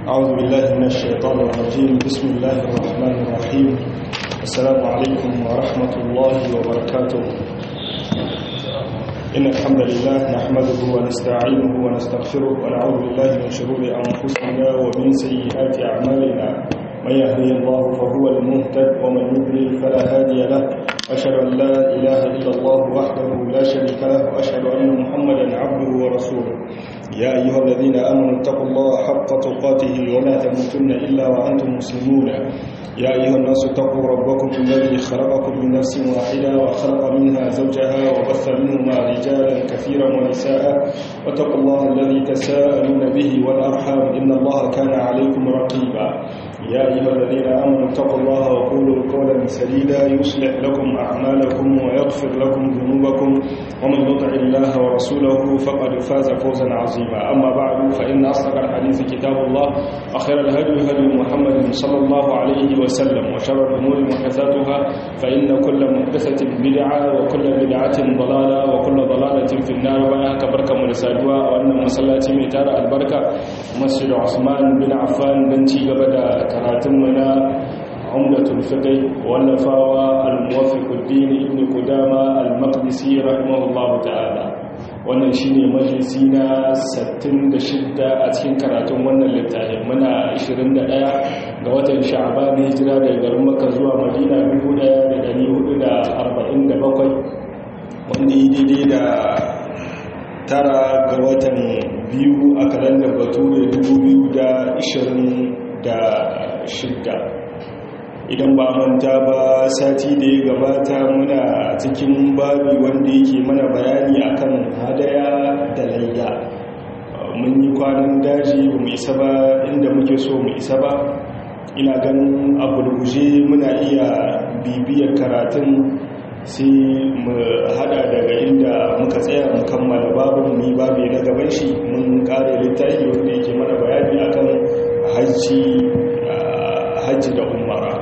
أعوذ بالله من الشيطان الرجيم بسم الله الرحمن الرحيم السلام عليكم ورحمة الله وبركاته إن الحمد لله نحمده ونستعينه ونستغفره ونعوذ بالله من شرور أنفسنا ومن سيئات أعمالنا من يهدي الله فهو المهتد ومن يضلل فلا هادي له أشهد أن لا إله إلا الله وحده لا شريك له وأشهد أن محمدا عبده ورسوله يا أيها الذين آمنوا اتقوا الله حق تقاته ولا تموتن إلا وأنتم مسلمون يا أيها الناس اتقوا ربكم الذي خلقكم من نفس واحدة وخلق منها زوجها وبث منهما رجالا كثيرا ونساء واتقوا الله الذي تساءلون به والأرحام إن الله كان عليكم رقيبا يا أيها الذين آمنوا اتقوا الله وقولوا قولا سديدا يصلح لكم أعمالكم ويغفر لكم ذنوبكم ومن يطع الله ورسوله فقد فاز فوزا عظيما أما بعد فإن أصدق الحديث كتاب الله وخير الهدي هدي محمد صلى الله عليه وسلم وشر الأمور محدثاتها فإن كل محدثة بدعة وكل بدعة ضلالة وكل ضلالة في النار وياك بركة مرسادوا وأن مسلاتي ميتار البركة مسجد عثمان بن عفان بن تيغبدا كراتمنا عمدة الفقه والنفاوى الموفق الدين ابن قدامة المقدسي رحمه الله تعالى wannan shine majalisi na 66 a cikin karatun wannan littafin muna 21 ga watan sha'ban hijira daga garin Makka zuwa Madina 1447 wanda yi daidai da tara ga watan biyu a kalandar bature 2026 idan ba manta ba sati da ya gabata muna cikin babi wanda yake mana bayani akan hadaya da layya mun yi kwanan daji ba mu isa ba inda muke so mu isa ba ina ganin a gurguje muna iya bibiyar karatun sai mu hada daga inda muka tsaya mu kammala babin mu babi na gaban shi mun kare littafi wanda yake mana bayani akan hajji hajji da umara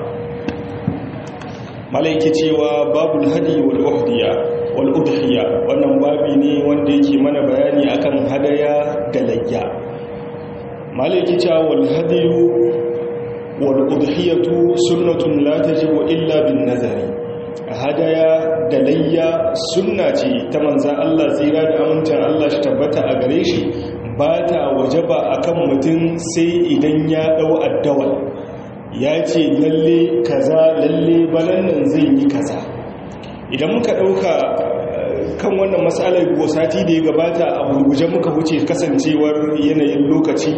malaiki cewa babul hadi wal uhdiya wal udhiya wannan babi ne wanda yake mana bayani akan hadaya da layya malaiki cewa wal hadiyu wal udhiyatu sunnatun la tajibu illa bin nazari hadaya da layya sunna ce ta manzan Allah tsira da amincin Allah shi tabbata a gare shi ba ta wajaba akan mutum sai idan ya dau addawal ya ce lalle kaza lalle balan nan zai yi kaza idan muka dauka kan wannan matsalar sati da ya gabata a gurguje muka wuce kasancewar yanayin lokaci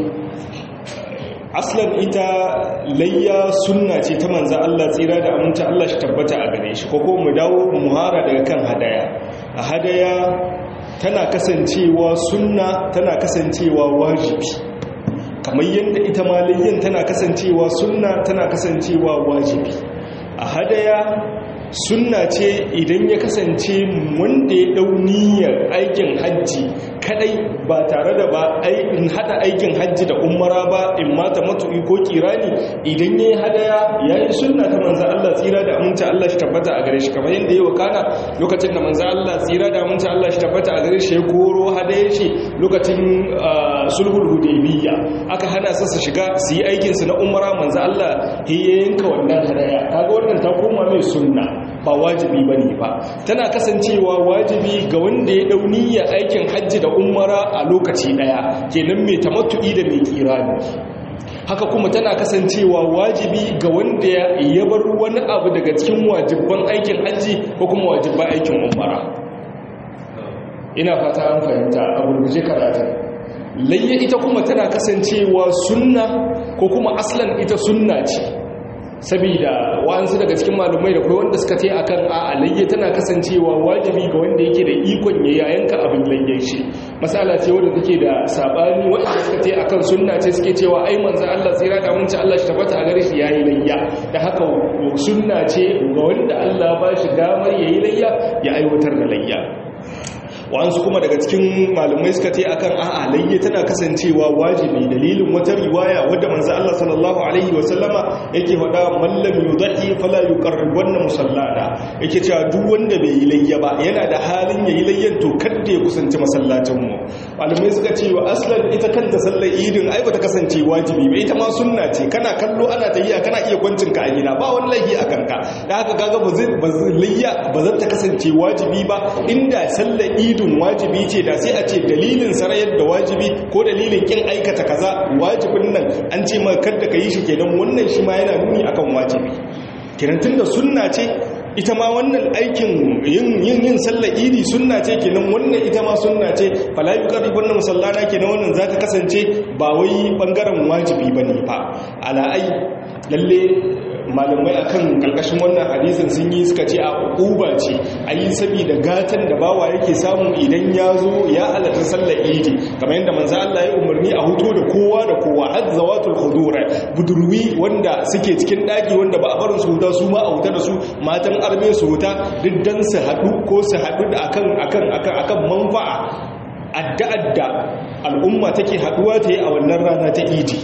aslan ita layya sunna ce ta manza Allah tsira da aminta Allah shi tabbata a gare shi ko mu dawo muhara daga kan hadaya a hadaya tana kasancewa sunna tana kasancewa wajibi kamar yadda ita maliyyin tana kasancewa sunna tana kasancewa wajibi a hadaya sunna ce idan ya kasance wanda ya dau niyyar aikin hajji kadai ba tare da ba in hada aikin hajji da umara ba in mata matu'i ko kirani idan yayi hadaya yayi sunna ta manzo Allah tsira da aminta Allah shi tabbata a gare shi kamar yanda yayi wakana lokacin da manzo Allah tsira da aminta Allah shi tabbata a gare shi ya koro hadaya shi lokacin sulhul hudaybiyya aka hana su su shiga su yi aikin su na umara manzo Allah ya yanka wannan hadaya kaga wannan ta koma mai sunna ba wajibi bane ba tana kasancewa wajibi ga wanda ya dau niyyar aikin hajji da umara a lokaci daya kenan mai tamattu'i da mai kirani haka kuma tana kasancewa wajibi ga wanda ya bar wani abu daga cikin wajibban aikin hajji ko kuma wajibban aikin umara ina fata an fahimta a gurguje karatun layya ita kuma tana kasancewa sunna ko kuma aslan ita sunna ce saboda wa'ansu daga cikin malumai da kai wanda suka tai akan a alayya tana kasancewa wajibi ga wanda yake da ikon ya yayanka abin layyan shi masala ce wanda take da sabani wanda suka tai akan sunna ce suke cewa ai manzo Allah tsira da mun ci Allah shi tabbata a gare shi yayi layya da haka sunna ce ga wanda Allah ba shi damar yayi layya ya aiwatar da layya wa'ansu kuma daga cikin malamai suka ce akan a'a layya tana kasancewa wajibi dalilin wata riwaya wadda manzo Allah sallallahu alaihi wa sallama yake faɗa man lam yudhi fala yuqarribanna musallana yake cewa duk wanda bai yi layya ba yana da halin yayi layyan to kada ya kusanci masallacin mu malamai suka ce wa aslan ita kanta sallar idin ai bata kasance wajibi ba ita ma sunna ce kana kallo ana tahiya kana iya kwancin ka a gida ba wani laifi a kanka da haka kaga ba zai layya ba zai ta kasance wajibi ba inda sallar idin wajibi ce da sai a ce dalilin sarayar da wajibi ko dalilin kin aikata kaza wajibin nan an ce ma kada ka yi shi kenan wannan shi ma yana nuni akan wajibi kenan tunda sunna ce ita ma wannan aikin yin yin yin sallar idi sunna ce kenan wannan ita ma sunna ce fala yuqarribu wannan musallana kenan wannan za ta kasance ba wai bangaren wajibi bane fa ala ai lalle malamai akan karkashin wannan hadisin sun yi suka ce a uba ce ayi saboda gatan da bawa yake samu idan ya zo ya halatta sallar idi kamar yadda manzo Allah ya umarni a huto da kowa da kowa har zawatul khudura budurwi wanda suke cikin daki wanda ba a barin su huta su ma a huta da su matan arme su huta duk dan su hadu ko su hadu da akan akan akan akan manfa'a adda-adda al'umma take haduwa ta yi a wannan rana ta idi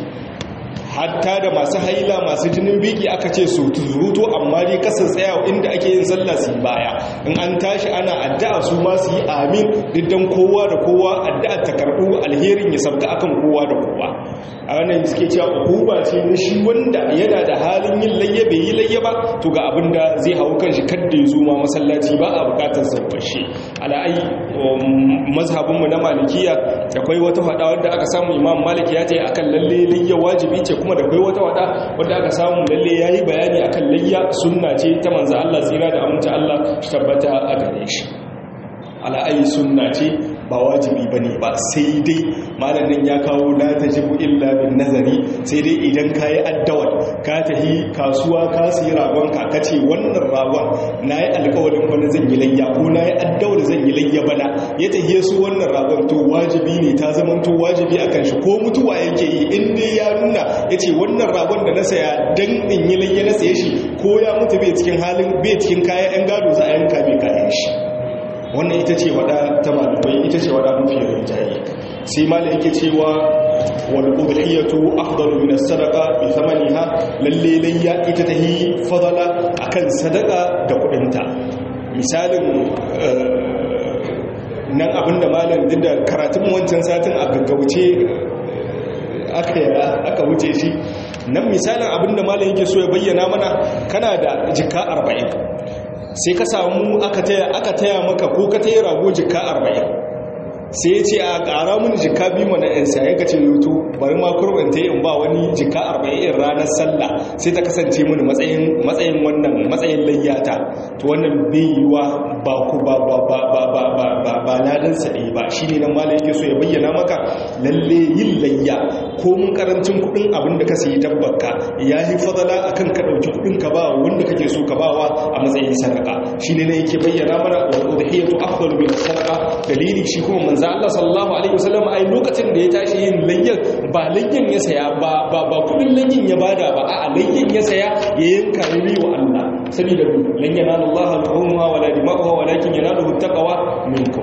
hatta da masu haila masu jinin biki aka ce su zuruto amma dai kasar tsaya inda ake yin sallah su baya in an tashi ana addu'a su ma su yi amin diddan kowa da kowa addu'a ta karɓu alherin ya sabga akan kowa da kowa a wannan suke cewa hukuma ce na shi wanda yana da halin yin layya bai yi layya ba to ga abin da zai hau kan shi kadda ya zo ma masallaci ba a bukatar zarfashe ala'ai mazhabinmu na malikiya akwai wata fada wadda aka samu imam malik ya ce akan lalle layya wajibi ce kuma da akwai wata wada wadda aka samu lalle ya yi bayani akan layya sunna ce ta manzo Allah tsira da aminta Allah shi tabbata a gare shi ala'ai sunna ce ba wajibi ba ne ba sai dai malamin ya kawo la ta jibu illa bin nazari sai dai idan ka yi addawar ka tahi kasuwa ka siyi ragonka ka ce wannan ragon na yi alkawarin bana zan yi layya ko na yi addawar zan yi layya bana ya tahiye su wannan ragon to wajibi ne ta zama to wajibi a kan shi ko mutuwa yake yi in dai ya nuna ya ce wannan ragon da na saya dan in yi layya na saye shi ko ya mutu bai cikin halin bai cikin kayan yan gado za a yanka bai kayan shi wannan ita ce wada ta malamai ita ce wada mafi rinjaye sai malai yake cewa wal udhiyatu afdalu min as-sadaqa bi thamaniha lalle layya ita tahi fadala akan sadaka da kudinta misalin nan abinda malam duk da karatun wancan satin a gaggauce aka aka wuce shi nan misalin abinda malam yake so ya bayyana mana kana da jika 40 sai ka samu aka taya maka ko ka taya rago jika arba'in sai ya ce a ƙara mini jika biyu mana yan sai ka ce yutu bari ma kurban ta in ba wani jika arba'in ranar sallah sai ta kasance mini matsayin matsayin wannan matsayin layyata to wannan bai yiwa ba ku ba ba ba ba ba ba ba ba ladan sa ɗaya ba shine nan malam yake so ya bayyana maka lalle yin layya ko mun karancin kuɗin abin da ka sayi dabbarka ya yi fadala akan ka ɗauki kuɗin ka ba wanda kake so ka bawa a matsayin sadaka shine ne yake bayyana mana wa udhiyatu afdalu min sadaqa dalili shi kuma manzo Allah sallallahu alaihi wasallam ai lokacin da ya tashi yin layyan ba layyan ya saya ba ba ba kudin layyan ya bada ba a layyan ya saya ya yanka yi wa Allah saboda lan yanalu Allah al-umma wala dima'uha walakin yanaluhu taqwa minkum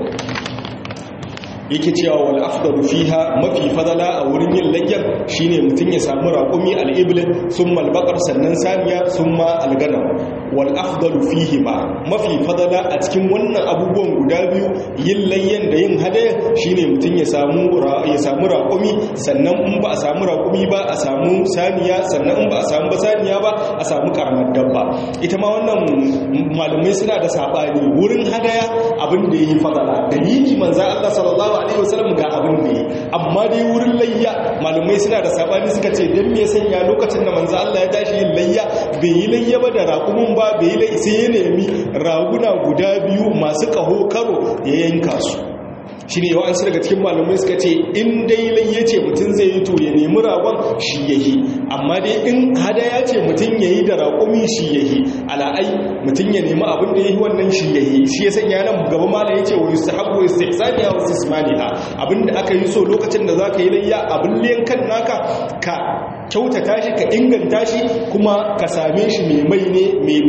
yake cewa wal afdalu fiha mafi fadala a wurin yin layyan shine mutun ya samu raqumi al-ibl thumma al-baqar sannan saniya thumma al-ganam wal afdalu fihi ma mafi fadala a cikin wannan abubuwan guda biyu yin layyan da yin hadaya shine mutun ya samu ya samu raqumi sannan in ba a samu raqumi ba a samu saniya sannan in ba a samu ba saniya ba a samu karamar dabba ita ma wannan malamai suna da sabani wurin hadaya abin da yayi fadala dalili manzo Allah sallallahu alaihi wasallam ga abin da yi amma dai wurin layya malamai suna da sabani suka ce dan me sanya lokacin da manzo Allah ya tashi yin layya bai yi layya ba da raƙumin ba bai yi layya sai ya nemi raguna guda biyu masu kaho karo ya yanka su shi ne yawansu daga cikin malamai suka ce in dai layya ce mutum zai yi to ya nemi ragon shi ya yi amma dai in hadaya ce mutum ya yi da raƙumi shi ya yi ala'ai mutum ya nemi abin da ya yi wannan shi ya yi shi ya sanya nan gaba mala ya ce wa yi sahabu ya sai ya wasu ismaniha abin da aka yi so lokacin da za ka yi layya abin liyan kan naka ka kyautata shi ka inganta shi kuma ka same shi mai mai ne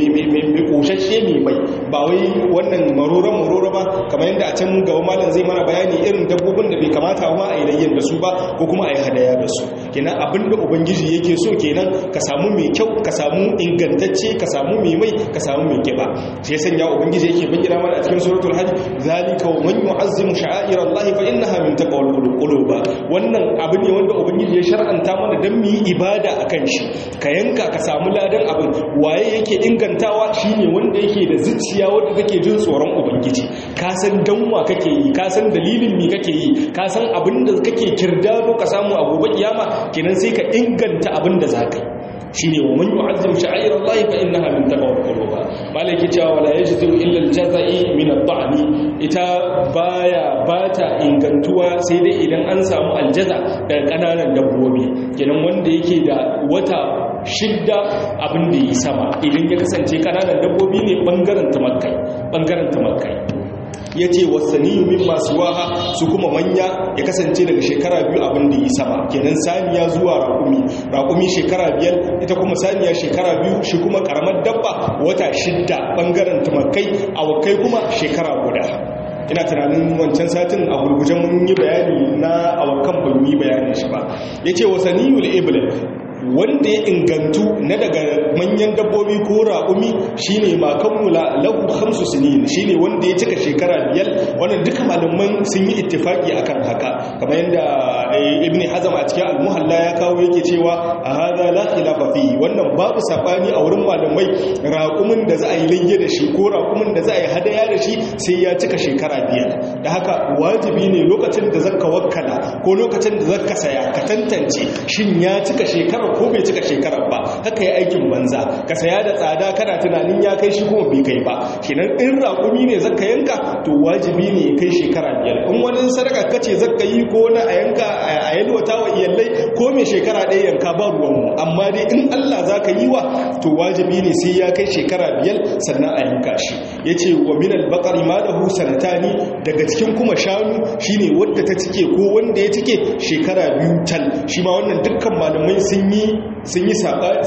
mai koshashe mai mai ba wai wannan marora marora ba kamar yadda a can gaba malam zai mana bayani irin dabbobin da bai kamata ma a yi layyan da su ba ko kuma a yi hadaya da su kenan abinda ubangiji yake so kenan ka samu mai kyau ka samu ingantacce ka samu mai mai ka samu mai kiba shi ya sanya ubangiji yake bayyana mana a cikin suratul hajj zalika wa man yu'azzimu sha'air Allah fa innaha min taqwal qulub wannan abu ne wanda ubangiji ya shar'anta mana dan mu yi ibada akan shi ka yanka ka samu ladan abin waye yake ingantawa shine wanda yake da zuciya wanda take jin tsoron ubangiji ka san danwa kake yi ka san dalilin me kake yi ka san abin da kake kirdado ka samu a gobe kiyama kenan sai ka inganta abin da zaka yi shine wa man yu'azzim sha'air Allah fa innaha min taqwal qulub malaki cewa wala yajidu illa al-jazai min ad ita baya bata ingantuwa sai dai idan an samu aljaza daga kananan dabbobi kenan wanda yake da wata shidda abin da yi sama idan ya kasance kananan dabbobi ne bangaren tumakai bangaren tumakai ya ce wasaniyu min masu waha su kuma manya ya kasance daga shekara biyu abin da yi sama kenan saniya zuwa raƙumi raƙumi shekara biyar ita kuma saniya shekara biyu shi kuma ƙaramar dabba wata shidda ɓangaren tumakai awakai kuma shekara guda ina tunanin wancan satin a gurgujen mun yi bayani na awakan ban yi bayanin shi ba ya ce wasaniyul iblis wanda ya ingantu na daga manyan dabbobi ko raƙumi shine ma kammula lahu khamsu sinin shine wanda ya cika shekara biyar wannan duka malaman sun yi ittifaki akan haka kamar yadda ibn hazm a cikin al-muhalla ya kawo yake cewa a hada la khilafa fi wannan babu sabani a wurin malamai raƙumin da za a yi layye da shi ko raƙumin da za a yi hadaya da shi sai ya cika shekara biyar da haka wajibi ne lokacin da zaka wakkala ko lokacin da zaka saya ka tantance shin ya cika shekara ko bai cika shekarar ba haka ya aikin banza ka saya da tsada kana tunanin ya kai shi kuma bai kai ba kenan in raƙumi ne zaka yanka to wajibi ne ya kai shekara biyar in wani sadaka kace zaka yi ko na a yanka a yalwata wa iyalai ko mai shekara ɗaya yanka ba ruwanmu amma dai in Allah zaka yi wa to wajibi ne sai ya kai shekara biyar sannan a yanka shi yace wa min al-baqari ma lahu sanatani daga cikin kuma shanu shine wadda ta cike ko wanda ya cike shekara biyu tal shi ma wannan dukkan malamai sun yi sun yi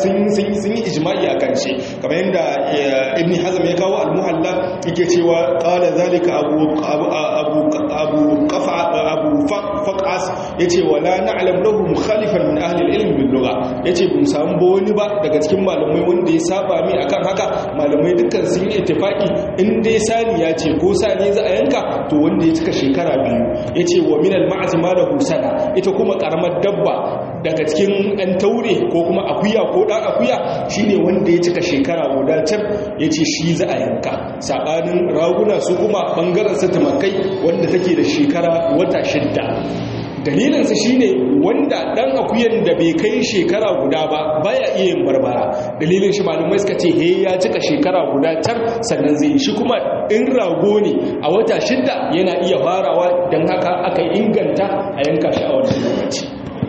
sun yi ijma'i a kan shi kamar yadda ibn hazm ya kawo al-muhalla yake cewa qala zalika abu abu abu qafa abu faqas yace wala na'lam lahu mukhalifan min ahli al-ilm bil lugha yace bin samu ba wani ba daga cikin malamai wanda ya saba mi akan haka malamai dukkan sun yi ittifaki in dai sani ya ce ko sani za a yanka to wanda ya cika shekara biyu yace wa min al-ma'z ma lahu sana ita kuma karamar dabba daga cikin ɗan taure ko kuma akuya ko ɗan akuya shine wanda ya cika shekara guda can ya ce shi za a yanka saɓanin raguna su kuma ɓangaren su tumakai wanda take da shekara wata shidda dalilinsa shine wanda ɗan akuyan da bai kai shekara guda ba baya iya yin barbara dalilin shi malumai suka ce he ya cika shekara guda can sannan zai shi kuma in rago ne a wata shidda yana iya farawa don haka aka inganta a yanka shi a wannan lokaci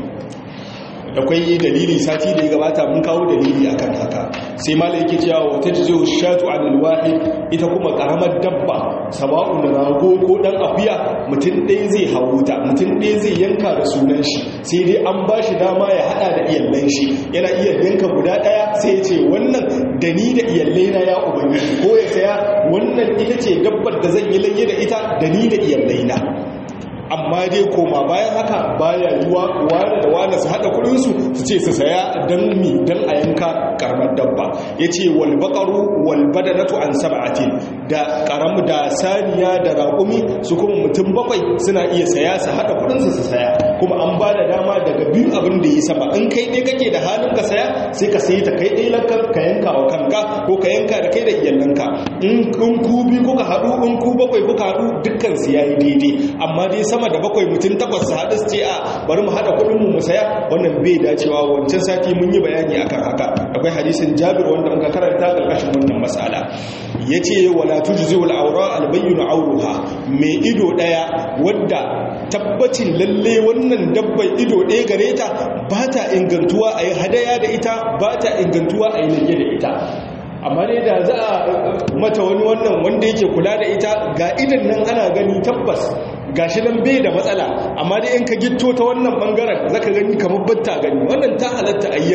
akwai dalili sati da ya gabata mun kawo dalili akan haka sai mala yake cewa wata jizo shatu anil wahid ita kuma karamar dabba sawa'un rago ko dan akuya mutum ɗaya zai hawuta mutum ɗaya zai yanka da sunan shi sai dai an ba shi dama ya hada da iyallan shi yana iya yanka guda ɗaya sai ya ce wannan da ni da iyallai na ya ubangiji ko ya saya wannan ita ce dabbar da zan yi layye da ita da ni da iyallai na amma dai koma bayan haka baya yiwa wane da wane su haɗa kudinsu su ce su saya don mi don a yanka karamar dabba ya ce walbaƙaru walbadanatu an saba'atin da karamu da saniya da raƙumi su kuma mutum bakwai suna iya saya su haɗa kudinsu su saya kuma an ba da dama daga biyu abin da yi sama in kai ɗaya kake da halin ka saya sai ka sayi ta kai ɗaya lanka ka yanka wa kanka ko ka yanka da kai da iyalanka in ku biyu kuka haɗu in ku bakwai kuka haɗu dukkan su yayi daidai amma dai sama sama da bakwai mutum takwas su haɗu su ce a bari mu haɗa kuɗin mu saya wannan bai dacewa wancan sati mun yi bayani akan haka akwai hadisin jabir wanda muka karanta karkashin wannan mas'ala yace wala tujzi wal awra al bayyin awruha mai ido daya wadda tabbacin lalle wannan dabbai ido daya gare ta ba ta ingantuwa a yi hadaya da ita ba ta ingantuwa a yi lage da ita amma dai da za a mata wani wannan wanda yake kula da ita ga idan nan ana gani tabbas gashi nan bai da matsala amma dai in ka gitto ta wannan bangaren zaka gani kamar batta gani wannan ta halatta a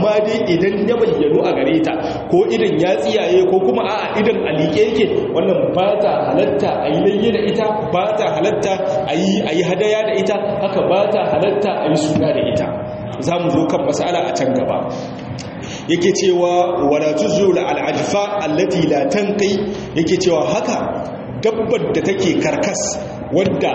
amma dai idan ya bayyano a gare ta ko idan ya tsiyaye ko kuma a'a idan alike yake wannan ba ta halatta a yi layye da ita ba ta halatta a yi hadaya da ita haka ba ta halatta a yi suna da ita za mu zo kan masala a can gaba yake cewa wala tuzul al'ajfa allati la tanqi yake cewa haka dabbar da take karkas wadda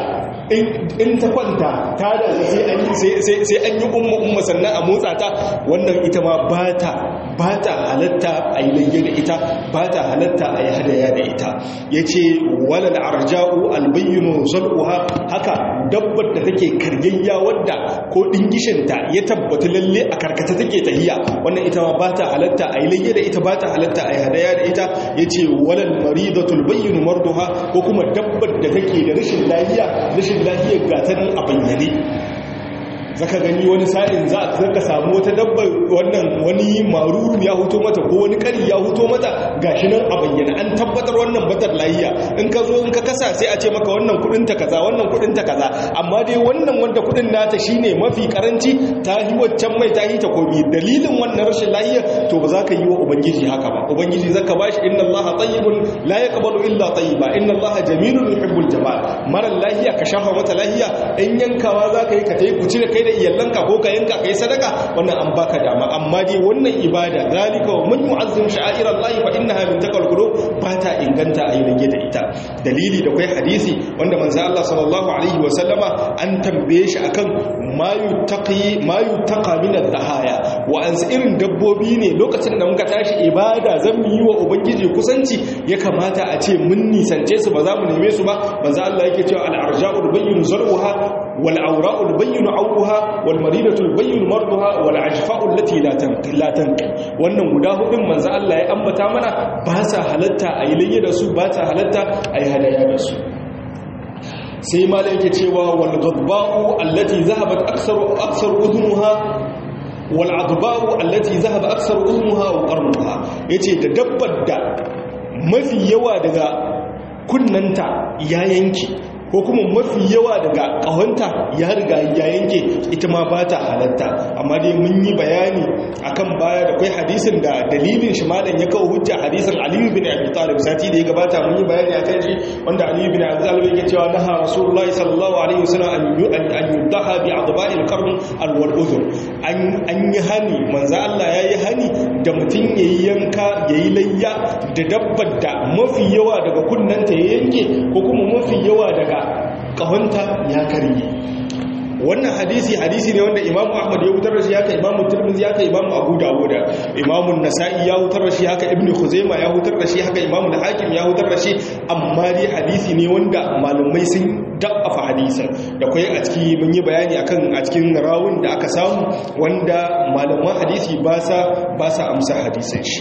in ta kwanta ta da sai an yi umma umma sannan a motsa ta wannan ita ma ba ta halatta a yi layye da ita ba ta halatta a yi hadaya da ita ya ce walal arja'u albayyano zal'uha haka dabbar da take karyayya wadda ko dingishinta ya tabbata lalle a karkata take tahiya wannan ita ma ba ta halatta a yi layye da ita ba ta halatta a yi hadaya da ita ya ce walal maridatul bayyano marduha ko kuma dabbar da take da rashin lafiya rashin lafiyar gatanin a bayyane zaka gani wani sa'in za ka samu wata dabba wannan wani maruru ya huto mata ko wani kari ya huto mata gashi nan a bayyana an tabbatar wannan batar lahiya in ka zo in ka kasa sai a ce maka wannan kudin ta kaza wannan kudin ta kaza amma dai wannan wanda kudin nata shine mafi karanci ta yi waccan mai ta yi ta kobi dalilin wannan rashin lahiya to ba za ka yi wa ubangiji haka ba ubangiji zaka bashi inna allaha tayyibun la yaqbalu illa tayyiba inna allaha jamilun yuhibbul jamal mara lahiya ka shafa mata lahiya in yankawa za ka yi ka tayi ku cire kai da iyalanka ko ka yanka kai sadaka wannan an baka dama amma dai wannan ibada zalika wa man yu'azzim sha'airallahi fa innaha min taqwal qulub ba ta inganta a yi da ita dalili da kai hadisi wanda manzo Allah sallallahu alaihi wa sallama an tambaye shi akan ma yutaqi ma yutaqa min ad-dahaya wa an irin dabbobi ne lokacin da muka tashi ibada zan yi wa ubangiji kusanci ya kamata a ce mun nisance su ba za mu neme su ba manzo Allah yake cewa al-arja'ul bayyin zar'uha wal awra'ul bayyin awruha wal maridatul bayyin marduha wal ajfa'u allati la tanqi la tanqi wannan guda hudun manzo Allah ya ambata mana ba sa halatta a yi layya da su ba sa halatta a yi hadaya da su sai malai yake cewa wal ghadba'u allati zahabat aktsaru aktsaru udhunuha wal adba'u allati zahaba aktsaru udhunuha wa qarnuha yace da dabbar da mafi yawa daga kunnanta ya yanke ko kuma mafi yawa daga ƙahonta ya riga ya yanke ita ma ba ta halatta amma dai mun yi bayani akan baya da kai hadisin da dalilin shi malam ya kawo hujja hadisin aliyu bin abi talib sati da ya gabata mun yi bayani akan shi wanda aliyu bin abi talib yake cewa naha rasulullahi sallallahu alaihi wasallam an an yudaha bi adba'il qarn al wal udhun an an yi hani manzo Allah yayi hani da mutun yayi yanka yayi layya da dabbar da mafi yawa daga kunnanta ya yanke ko kuma mafi yawa daga kahonta ya karye wannan hadisi hadisi ne wanda imamu ahmad ya wutar da shi haka imamu tirmidhi haka imamu abu dawud imamu nasa'i ya wutar da shi haka ibnu khuzaima ya wutar da shi haka imamu hakim ya wutar da shi amma dai hadisi ne wanda malumai sun da'afa hadisin da kai a ciki mun yi bayani akan a cikin rawun da aka samu wanda malaman hadisi ba sa ba sa amsa hadisin shi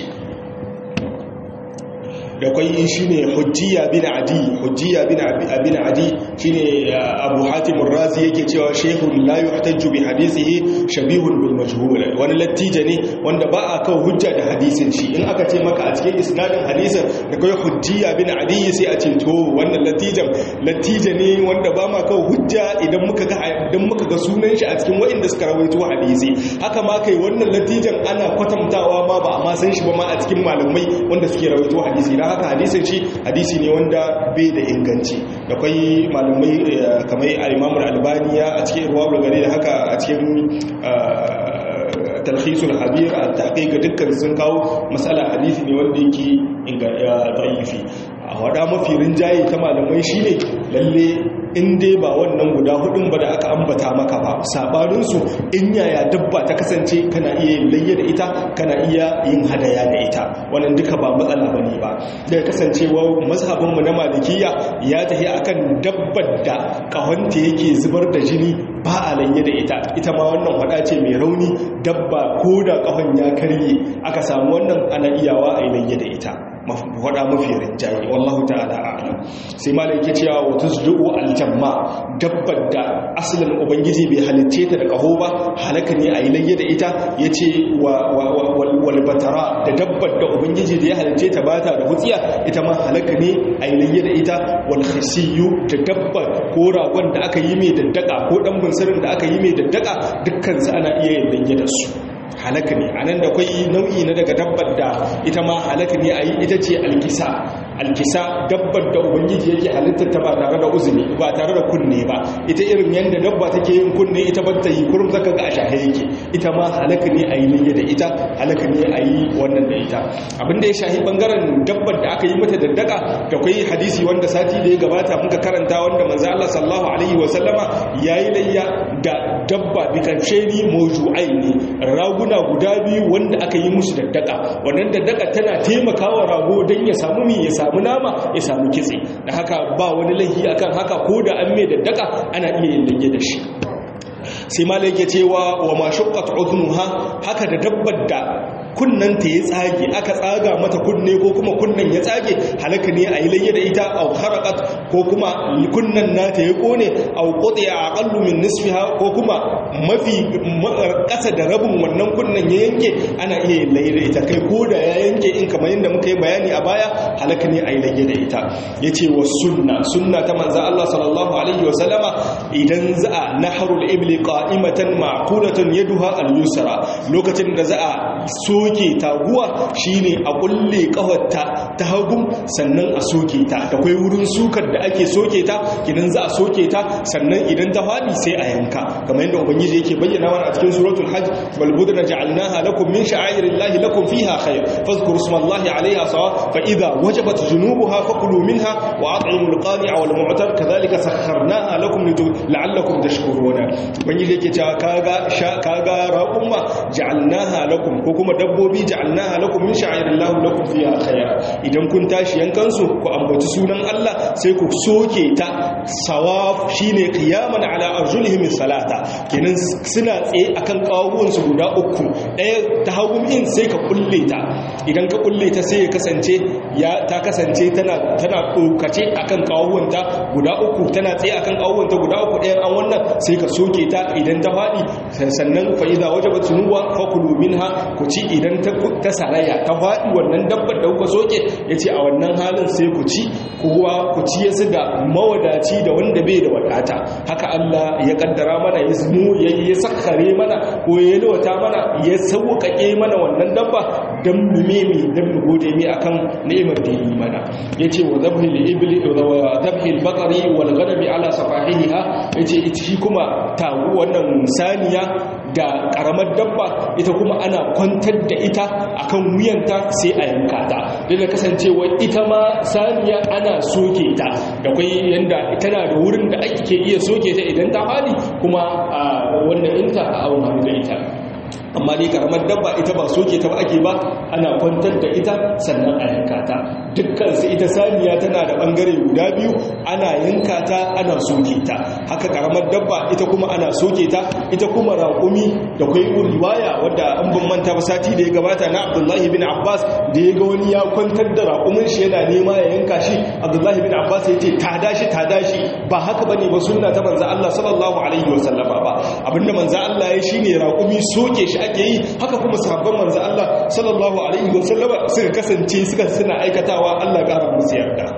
da kwai shi ne hujjiya bin adi hujjiya bin adi shi ne abu hatimun razi yake cewa shehun layu a tajju bi hadisihi shabihun bil majhul wani lattija ne wanda ba a kawo hujja da hadisin shi in aka ce maka a cikin isnadin hadisin da kai hujjiya bin adi sai a ce to wannan lattijan lattija ne wanda ba ma kawo hujja idan muka ga idan muka ga sunan shi a cikin waɗanda suka rawaito hadisi haka ma kai wannan lattijan ana kwatantawa ma ba a ma san shi ba ma a cikin malamai wanda suke rawaito hadisi don haka hadisin shi hadisi ne wanda bai da inganci da kwai malamai kamar al-imamul albaniya a cikin ruwa gari da haka a cikin talhisul habir a taƙiƙa dukkan sun kawo matsala hadisi ne wanda yake da'ifi a wada mafi rinjaye ta malamai shine lalle in dai ba wannan guda hudun ba da aka ambata maka ba sabaninsu in yaya dabba ta kasance kana iya yin layya da ita kana iya yin hadaya da ita wannan duka ba matsala bane ba da kasancewa mazhabinmu na malikiya ya tafi akan dabbar da kahonta yake zubar da jini ba a layya da ita ita ma wannan hada ce mai rauni dabba ko da kahon ya karye aka samu wannan ana iyawa a yi layya da ita faɗa mafi rinjaye wallahu ta'ala a'lam sai malai yake cewa wa tuzdu'u aljamma dabbar da asalin ubangiji bai halicce ta da kaho ba halaka ne a yi layya da ita yace wa wal batara da dabbar da ubangiji da ya halicce ta bata da hutsiya ita ma halaka ne a yi layya da ita wal khisiyu da dabbar ko ragon da aka yi mai daddaka ko dan bunsirin da aka yi mai daddaka dukkan su ana iya yin layya da su halaka ne anan da akwai nau'i na daga dabbar da ita ma halaka ne ayi ita ce alkisa alkisa dabbar da ubangiji yake halittar ta ba tare da uzuri ba tare da kunne ba ita irin yanda dabba take yin kunne ita ba ta yi kurum zaka ga a shahe yake ita ma halaka ne ayi ne da ita halaka ne ayi wannan da ita abin da ya shahi bangaren dabbar da aka yi mata daddaka da akwai hadisi wanda sati da ya gabata muka karanta wanda manzo Allah sallallahu alaihi wa sallama yayi layya da dabba bi karshe ni mawju'ai ne raguna guda biyu wanda aka yi musu daddaka wannan daddaka tana taimakawa rago dan ya samu mi ya samu nama ya samu kitse da haka ba wani laifi akan haka ko da an mai daddaka ana iya yin dage da shi sai malai yake cewa wa ma shaqqat udnuha haka da dabbar da kunnan ta ya tsage aka tsaga mata kunne ko kuma kunnan ya tsage halaka ne a yi layya da ita au harakat ko kuma kunnan nata ya kone au qutiya aqallu min nisfiha ko kuma mafi kasa da rabin wannan kunnan ya yanke ana iya yin layya da ita kai ko da ya yanke in kamar yadda muka yi bayani a baya halaka ne a yi layya da ita yace wa sunna sunna ta manzo Allah sallallahu alaihi wa sallama idan za'a nahrul ibli qa'imatan ma'qulatan yaduha al-yusra lokacin da za'a so soke taguwa shine a kulle kafarta ta hagu sannan a soke ta da kai wurin sukar da ake soke ta idan za a soke ta sannan idan ta fadi sai a yanka kamar yadda ubangiji yake bayyana mana a cikin suratul hajj bal budna ja'alnaha lakum min sha'airillahi lakum fiha khair fadhkuru ismallahi 'alayha sawa fa idha wajabat junubuha fakulu minha wa at'imul qani'a wal mu'tar kadhalika sakharnaha lakum la'allakum tashkuruna ubangiji yake cewa kaga kaga raqumma ja'alnaha lakum ko kuma dabbobi ja'alnaha lakum min sha'airillahi lakum fiha khayra idan kun tashi yankan su ku ambaci sunan Allah sai ku soke ta sawaf shine qiyaman ala arjulihim salata kenan suna tsaye akan kawuwan su guda uku ɗaya ta hagun in sai ka kulle ta idan ka kulle ta sai ya kasance ya ta kasance tana tana dokace akan kawuwan ta guda uku tana tsaye akan kawuwan ta guda uku ɗayan an wannan sai ka soke ta idan ta fadi sannan fa idza wajabat sunuwa fakulu minha ku ci idan ta saraya ta faɗi wannan dabbar da kuka soke ya ce a wannan halin sai ku ci kowa ku ci ya da mawadaci da wanda bai da wadata haka Allah ya kaddara mana ya zmu ya yi sakare mana ko ya lwata mana ya sauƙaƙe mana wannan dabba don mu meme don mu gode mi akan ni'imar da yi mana ya ce wa zabhi ibli wa zabhi al-baqari wal ghanami ala safahiha ya ce ita shi kuma tagu wannan saniya da karamar dabba ita kuma ana kwantar da ita akan wuyanta sai a yanka ta duk da kasancewa ita ma saniya ana soke ta da kwai yanda tana da wurin da ake iya soke ta idan ta fadi kuma a wannan inta a auna da ita amma dai karamar dabba ita ba soke ta ba ake ba ana kwantar da ita sannan a yanka ta dukkan su ita saniya tana da bangare guda biyu ana yanka ta ana soke ta haka karamar dabba ita kuma ana soke ta ita kuma raƙumi da kwai riwaya wadda an ban manta ba sati da ya gabata na Abdullahi bin Abbas da ya ga wani ya kwantar da raƙumin shi yana nema ya yanka shi Abdullahi bin Abbas ya ce ta dashi ta dashi ba haka bane ba sunna ta manzo Allah sallallahu alaihi wasallama ba abinda manzo Allah ya shine raƙumi soke shi ake yi haka kuma sahabban manzo Allah sallallahu alaihi wasallama suka kasance suka suna aikatawa Allah ya ƙara musu yarda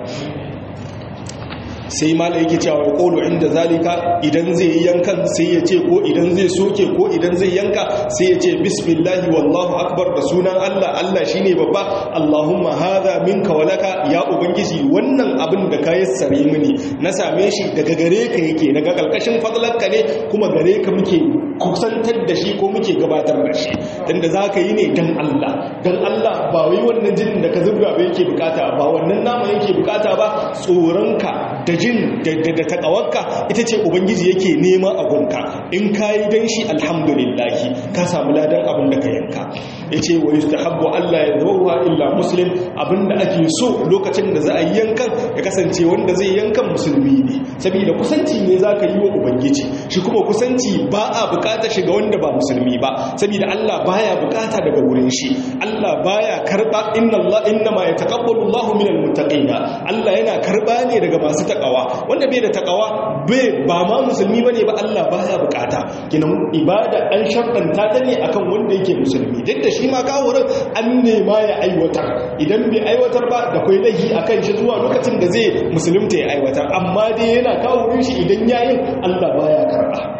sai mala yake cewa ya kolo inda zalika idan zai yi yankan sai ya ce ko idan zai soke ko idan zai yanka sai ya ce bismillahi wallahu akbar da sunan Allah Allah shine babba Allahumma hadha minka walaka ya ubangiji wannan abin da ka yassare mini na same shi daga gare ka yake daga kalkashin fadlanka ne kuma gare ka muke kusantar da shi ko muke gabatar da shi dan da zaka yi ne dan Allah dan Allah ba wai wannan jinin da ka zubga ba yake bukata ba wannan nama yake bukata ba tsoronka da jin da takawarka ita ce ubangiji yake nema a gunka in ka yi don shi alhamdulillahi ka samu ladan abin da ka yanka ya ce wa yustahabbu Allah ya zauwa illa muslim abin da ake so lokacin da za a yi yankan ya kasance wanda zai yankan musulmi ne saboda kusanci ne za ka yi wa ubangiji shi kuma kusanci ba a bukata shiga wanda ba musulmi ba saboda Allah baya bukata daga wurin shi Allah baya karba inna Allah inna ma yataqabbalu Allahu minal muttaqina Allah yana karba ne daga masu takawa wanda bai da takawa bai ba ma musulmi bane ba Allah baya bukata kinan ibada an shartanta ta ne akan wanda yake musulmi duk da shi ma kawurin an nema ya aiwatar idan bai aiwatar ba da kai laifi akan shi zuwa lokacin da zai musulunta ya aiwatar amma dai yana kawurin shi idan yayin Allah baya karba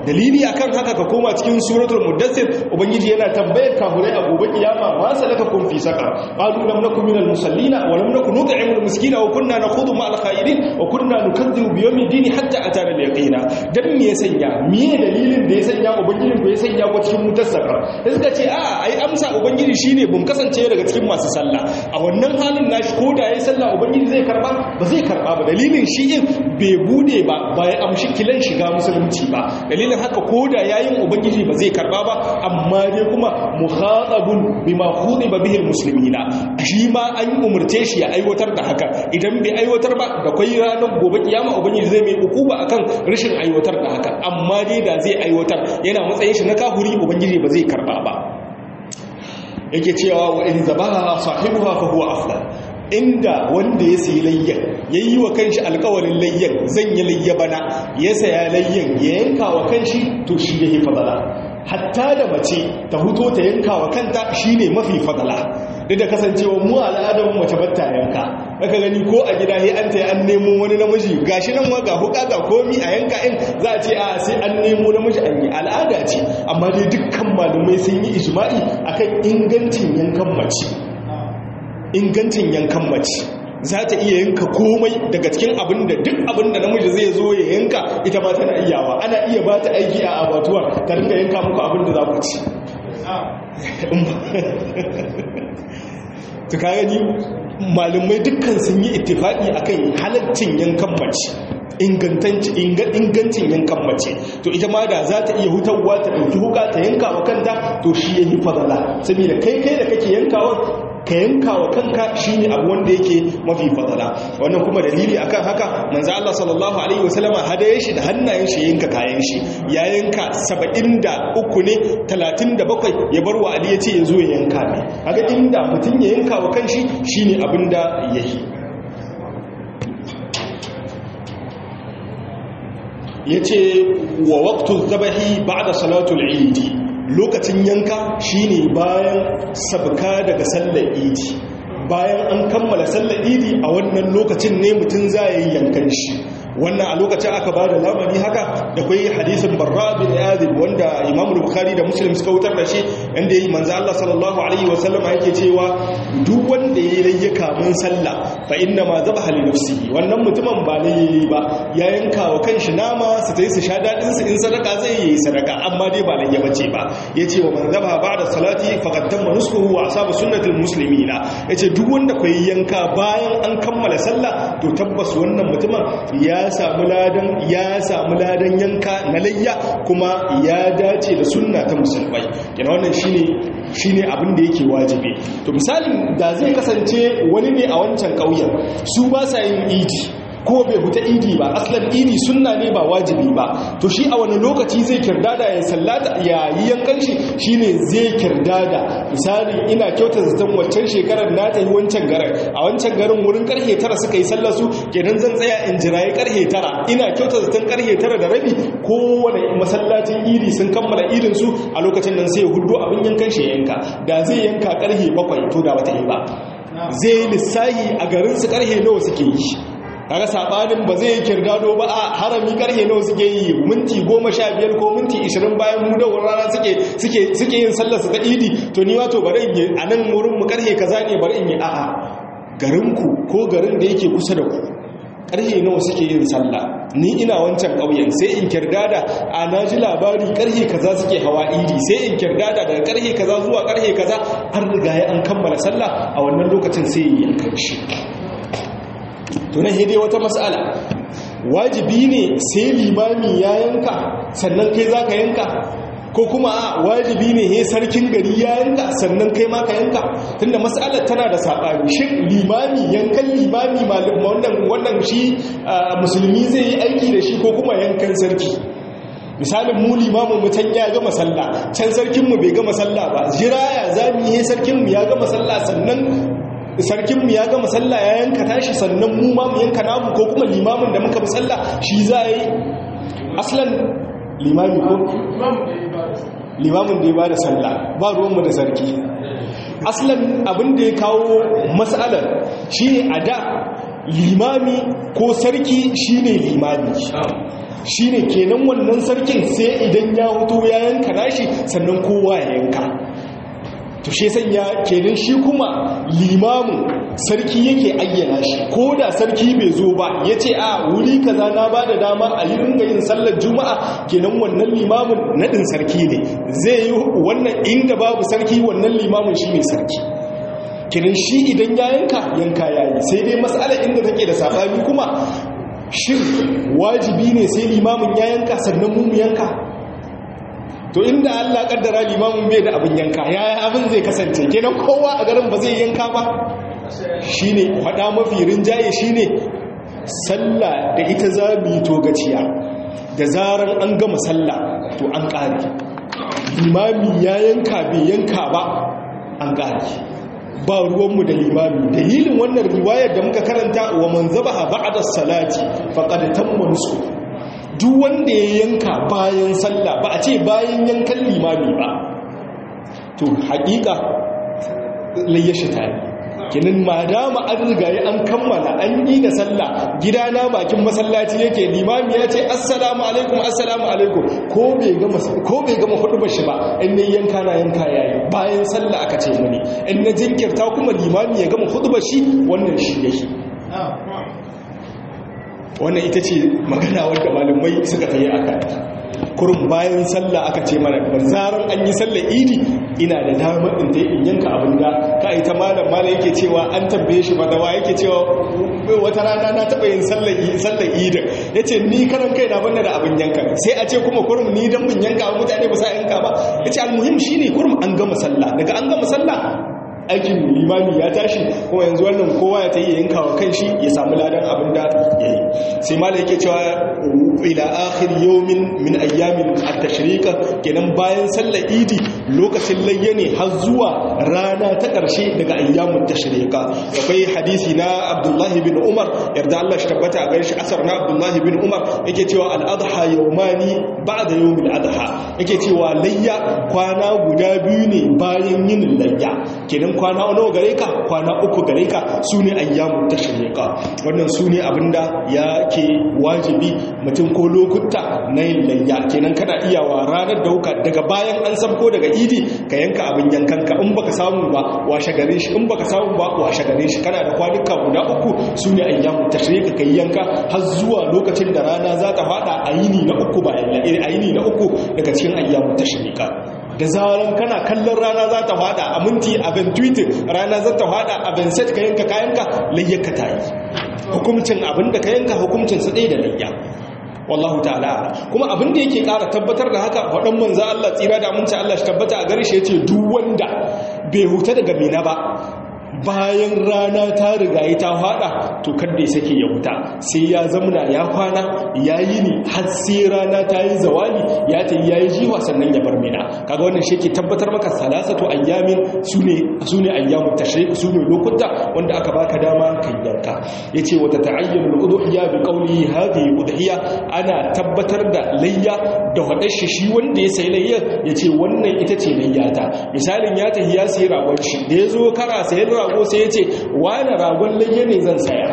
dalili akan haka ka koma cikin suratul muddassir ubangiji yana tambayar kafirai a gobe kiyama ma salaka kun fi saqar qalu lam nakum minal musallina wa lam nakun nut'imul miskina wa kunna nakhudhu ma'al khairin wa kunna nukazzibu bi yawmid din hatta atana al-yaqina dan me ya sanya me dalilin da ya sanya ubangijin ku ya sanya ku cikin wutar saqar sai suka ce a ai amsa ubangiji shine bun kasance daga cikin masu sallah a wannan halin nashi ko da yayi sallah ubangiji zai karba ba zai karba ba dalilin shi in bai bude ba ba ya amshi kilan shiga musulunci ba dalilin haka ko da yayin ubangiji ba zai karba ba amma dai kuma muhatabun bima khudiba bihi almuslimina shi ma an umurce shi ya aiwatar da haka idan bai aiwatar ba da kai ranar gobe kiyama ubangiji zai mai hukuma akan rashin aiwatar da haka amma dai da zai aiwatar yana matsayin shi na kahuri ubangiji ba zai karba ba yake cewa wa in zabaha sahibuha fa huwa afdal inda wanda ya sayi layyan ya yi wa kanshi alkawarin layyan zan yi layya bana ya saya layyan ya yanka wa kanshi to shi ya yi fadala hatta da mace ta huto ta yanka wa kanta shi ne mafi fadala duk da kasancewa mu al'adar mace batta yanka aka gani ko a gida sai an ta an nemo wani namiji gashi nan ga huka ga komi a yanka in za a ce a sai an nemo namiji an yi al'ada ce amma dai dukkan malumai sun yi ijma'i akan ingancin yankan mace ingancin yankan mace za ta iya yanka komai daga cikin abin da duk abin da namiji zai zo ya yanka ita ba tana iyawa ana iya ba ta aiki a abatuwar ta rinka yanka muku abin da za ku ci ta gani malumai dukkan sun yi ittifaki akan halaccin yankan mace ingancin yankan mace to ita ma da za ta iya hutarwa ta ɗauki huka ta yanka wa kanta to shi ya yi fadala saboda kai kai da kake yankawa ka yanka wa kanka shine abu wanda yake mafi fadala wannan kuma dalili akan haka manzo Allah sallallahu alaihi wasallama hadaye shi da hannayen shi yanka kayan shi ya yanka 73 ne 37 ya bar wa Ali yace yazo ya yanka ne kaga inda mutun ya yanka wa kanshi shine abinda yake yace wa waqtu dhabahi ba'da salatul eid lokacin yanka shine bayan sabka daga sallar idi bayan an kammala sallar idi a wannan lokacin ne mutum za yi yankan shi wannan a lokacin aka ba da lamari haka da kwai hadisin barra bin yazib wanda imam bukhari da muslim suka wutar da shi inda yi manzo Allah sallallahu alaihi wa sallama yake cewa duk wanda yayi layyaka mun sallah fa inna ma zabaha li nafsihi wannan mutumin ba layyi ba ya yanka wa kanshi nama su tayi su sha dadin su in sadaka zai yi sadaka amma dai ba layya bace ba yace wa man zabaha ba'da salati faqad tamma nuskuhu wa asaba sunnatul muslimina yace duk wanda kai yanka bayan an kammala sallah to tabbas wannan mutumin ya samu ladan ya samu ladan yanka na layya kuma ya dace da sunna ta musulmai kina wannan shine shine abin da yake wajibi to misalin da zai kasance wani ne a wancan ƙauyen su ba sa yin idi ko bai huta idi ba aslan idi sunna ne ba wajibi ba to shi a wani lokaci zai kirdada ya sallata ya yi yankan shi shine zai kirdada misali ina kyautar zaton wancan shekarar na ta yi wancan garin a wancan garin wurin karhe tara suka yi sallar su kenan zan tsaya in jirayi karhe tara ina kyautar zaton karhe tara da rabi kowane masallacin idi sun kammala idin su a lokacin nan sai hudu abin yankan shi yanka da zai yanka karhe bakwai to da bata yi ba zai lissahi a garin su karhe nawa suke yi kaga sabanin ba zai kirdado ba a harami karhe nawa suke yi minti goma sha biyar ko minti ishirin bayan mu da rana suke suke suke yin sallar su ta idi to ni wato bari in yi a nan wurin mu karhe kaza ne bari in yi a'a garin ku ko garin da yake kusa da ku karhe nawa suke yin sallah ni ina wancan ƙauyen sai in kirdada a na ji labari karhe kaza suke hawa idi sai in kirdada daga karhe kaza zuwa karhe kaza har riga ya an kammala sallah a wannan lokacin sai yi yankan shi to na hede wata matsala wajibi ne sai limami ya yanka sannan kai za ka yanka ko kuma a wajibi ne he sarkin gari ya yanka sannan kai ma ka yanka tunda matsalar tana da saɓani shi limami yankan limami wannan wannan shi musulmi zai yi aiki da shi ko kuma yankan sarki misalin mu limamin mutan ya gama sallah can sarkinmu bai gama sallah ba jira ya zami he sarkinmu ya gama sallah sannan sarkinmu ya gama sallah ya yanka tashi sannan mu ma mu yanka namu ko kuma limamin da muka bi sallah shi za a yi aslan limami ko limamin da ya ba da sallah ba ruwanmu da sarki aslan abin da ya kawo matsalar shi ne a da limami ko sarki shine limami shine kenan wannan sarkin sai idan ya hutu ya yanka nashi sannan kowa ya yanka to shi sanya kenan shi kuma limamin sarki yake ayyana shi ko da sarki bai zo ba ya ce a wuri kaza na ba da dama a yi ringa yin sallar juma'a kenan wannan limamin naɗin sarki ne zai yi wannan inda babu sarki wannan limamin shi ne sarki kenan shi idan ya yanka yanka ya yi sai dai matsala inda take da saɓani kuma shin wajibi ne sai limamin ya yanka sannan mu yanka to inda Allah kaddara limamin bai da abin yanka yaya abin zai kasance kenan kowa a garin ba zai yanka ba shine fada mafi rinjaye shine sallah da ita za mu yi togaciya da zaran an gama sallah to an kare limami ya yanka bai yanka ba an kare ba ruwanmu da limami dalilin wannan riwayar da muka karanta wa man zabaha ba'da salati faqad tamma nusu duk wanda ya yanka bayan sallah ba a ce bayan yankan limami ba to hakika layyashi ta yi kinin madama an rigaye an kammala an yi da sallah gidana bakin masallaci yake limami ya ce assalamu alaikum assalamu alaikum ko bai gama ko bai gama hudu bashi ba in ne yanka na yanka yayi bayan sallah aka ce muni in na jinkirta kuma limami ya gama hudu bashi wannan shi yake wannan ita ce magana wadda malamai suka tayi aka kurum bayan sallah aka ce mana zaran an yi sallar idi ina da damar in dai in yanka abin da ka yi ta malam malam yake cewa an tambaye shi madawa yake cewa wata rana na taɓa yin sallar sallar idi ya ce ni karan kai na banna da abin yanka sai a ce kuma kurum ni dan bin yanka mutane ba sa yanka ba ya ce almuhim shine kurum an gama sallah daga an gama sallah aikin limami ya tashi kuma yanzu wannan kowa ya ta yi yanka wa kanshi ya samu ladan abin da ya yi sai ma da yake cewa ila akhir yawmin min ayyamin at-tashriqa kenan bayan sallar idi lokacin layya ne har zuwa rana ta ƙarshe daga ayyamun tashriqa akwai hadisi na Abdullahi bin Umar yarda Allah shi tabbata a gare shi asar na Abdullahi bin Umar yake cewa al-adha yawmani ba'da yawmil adha yake cewa layya kwana guda biyu ne bayan yin layya kenan kwana nawa gare ka kwana uku gare ka su ne ayyamun tashriqa wannan su ne abinda ya ke wajibi mutum ko lokuta na yin layya kenan kana iyawa ranar dauka daga bayan an sabko daga idi ka yanka abin yankanka in baka samu ba washe gare shi in baka samu ba washe gare shi kana da kwanuka guda uku su ne ayyamun tashriqa kai yanka har zuwa lokacin da rana za ta fada a yini na uku bayan a yini na uku daga cikin ayyamun tashriqa da zaran kana kallon rana za ta fada a minti abin twitter rana za ta fada abin set ka yanka kayanka layyaka ta yi hukumcin abin da ka yanka hukumcin su ɗaya da layya wallahu ta'ala kuma abin da yake ƙara tabbatar da haka faɗan manzo Allah tsira da aminci Allah shi tabbata a gare shi yace duk wanda bai huta daga mina ba bayan rana ta riga ta fada to kada ya sake ya huta sai ya zamna ya kwana ya yi ni har sai rana ta yi zawali ya ta yi ya yi jiwa sannan ya bar mina kaga wannan shi ke tabbatar maka salasatu ayyamin sune sune ayyamu tashrik sune lokuta wanda aka baka dama kan yanka yace wata ta'ayyanu al-udhiya bi qawli hadhihi udhiya ana tabbatar da layya da hadar shi shi wanda ya sai layya yace wannan ita ce layyata misalin ya tafi ya sayi ragon shi da yazo kara sayan rago sai yace wani ragon layya ne zan saya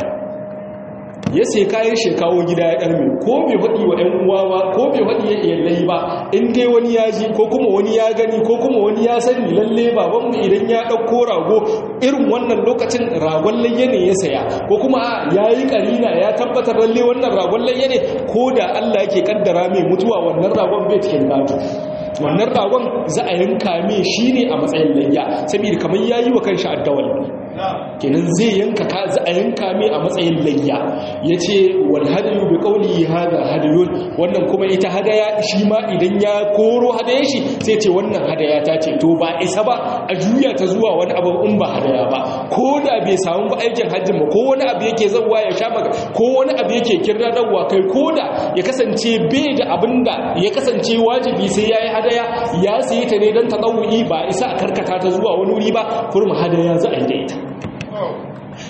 ya sai kayan shi kawo gida ya ɗarme ko bai faɗi wa ‘yan uwa ba ko bai faɗi ya iyalai ba in dai wani ya ji ko kuma wani ya gani ko kuma wani ya sani lalle babanmu idan ya ɗauko rago irin wannan lokacin ragon layya ne ya saya ko kuma a ya yi ƙarina ya tabbatar lalle wannan ragon layya ne ko da allah yake kaddara mai mutuwa wannan ragon bai cikin gado wannan ragon za a yanka mai shi ne a matsayin layya saboda kamar ya yi wa kanshi addawal kenan zai yanka ka za a yanka mai a matsayin layya ya ce wal hadayu bi qawli hada hadayun wannan kuma ita hadaya shi ma idan ya koro hadaya shi sai ce wannan hadaya ta ce to ba isa ba a juya ta zuwa wani abu in ba hadaya ba ko da bai samu ba aikin hajjin ba ko wani abu yake zawa ya sha maka ko wani abu yake kirra dawa kai ko da ya kasance bai da abin da ya kasance wajibi sai yayi hadaya ya sayi ta ne don ta ba isa a karkata ta zuwa wani wuri ba kurma hadaya za a yi da ita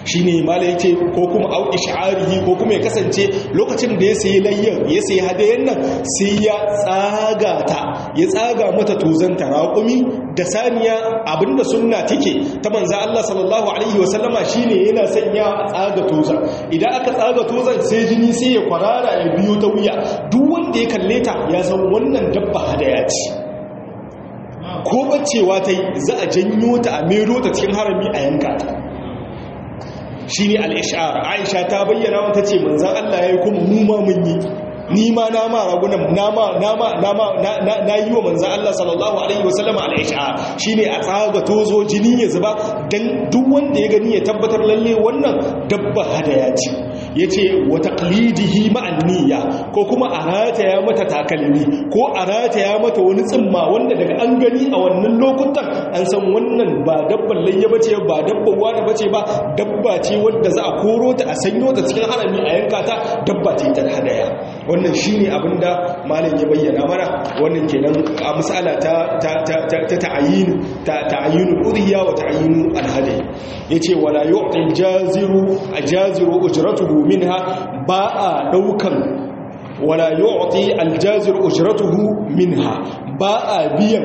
shine malai yace ko kuma au ish'arihi ko kuma ya kasance lokacin da ya sayi layyan ya sayi hadayen nan sai ya tsaga ta ya tsaga mata tozan raƙumi da saniya abinda sunna take ta manzo Allah sallallahu alaihi wasallama shine yana sanya a tsaga toza idan aka tsaga tozan sai jini sai ya kwarara ya biyo ta wuya duk wanda ya kalle ta ya san wannan dabba hadaya ce ko bacewa ta yi za a janyo ta a mero ta cikin harami a yanka ta shi ne al'ishar aisha ta bayyana wata ce manzan Allah ya yi kuma muma mun yi ni ma na ma ragunan na yi wa manzan Allah sallallahu Alaihi wasallama al'ishar shi ne a tsaga tozo jini ya zuba don duk wanda ya gani ya tabbatar lalle wannan dabba hadaya ce ya ce wata ƙalidihi ma'anniya ko kuma a rataya mata takalmi ko a rataya mata wani tsimma wanda daga an gani a wannan lokutan an san wannan ba dabban layya bace ba dabban wani bace ba dabba ce wadda za a koro ta a sanyo ta cikin harami a yanka ta dabba ce ta hadaya wannan shine abinda malam ya bayyana mana wannan kenan a misala ta ta ta ta ta'ayin ta ta'ayin udhiya wa ta'ayin alhadi yace wala yu'ti aljaziru ajaziru ujratuhu minha ba a daukan wala yu'ti aljazir ujratuhu minha ba a biyan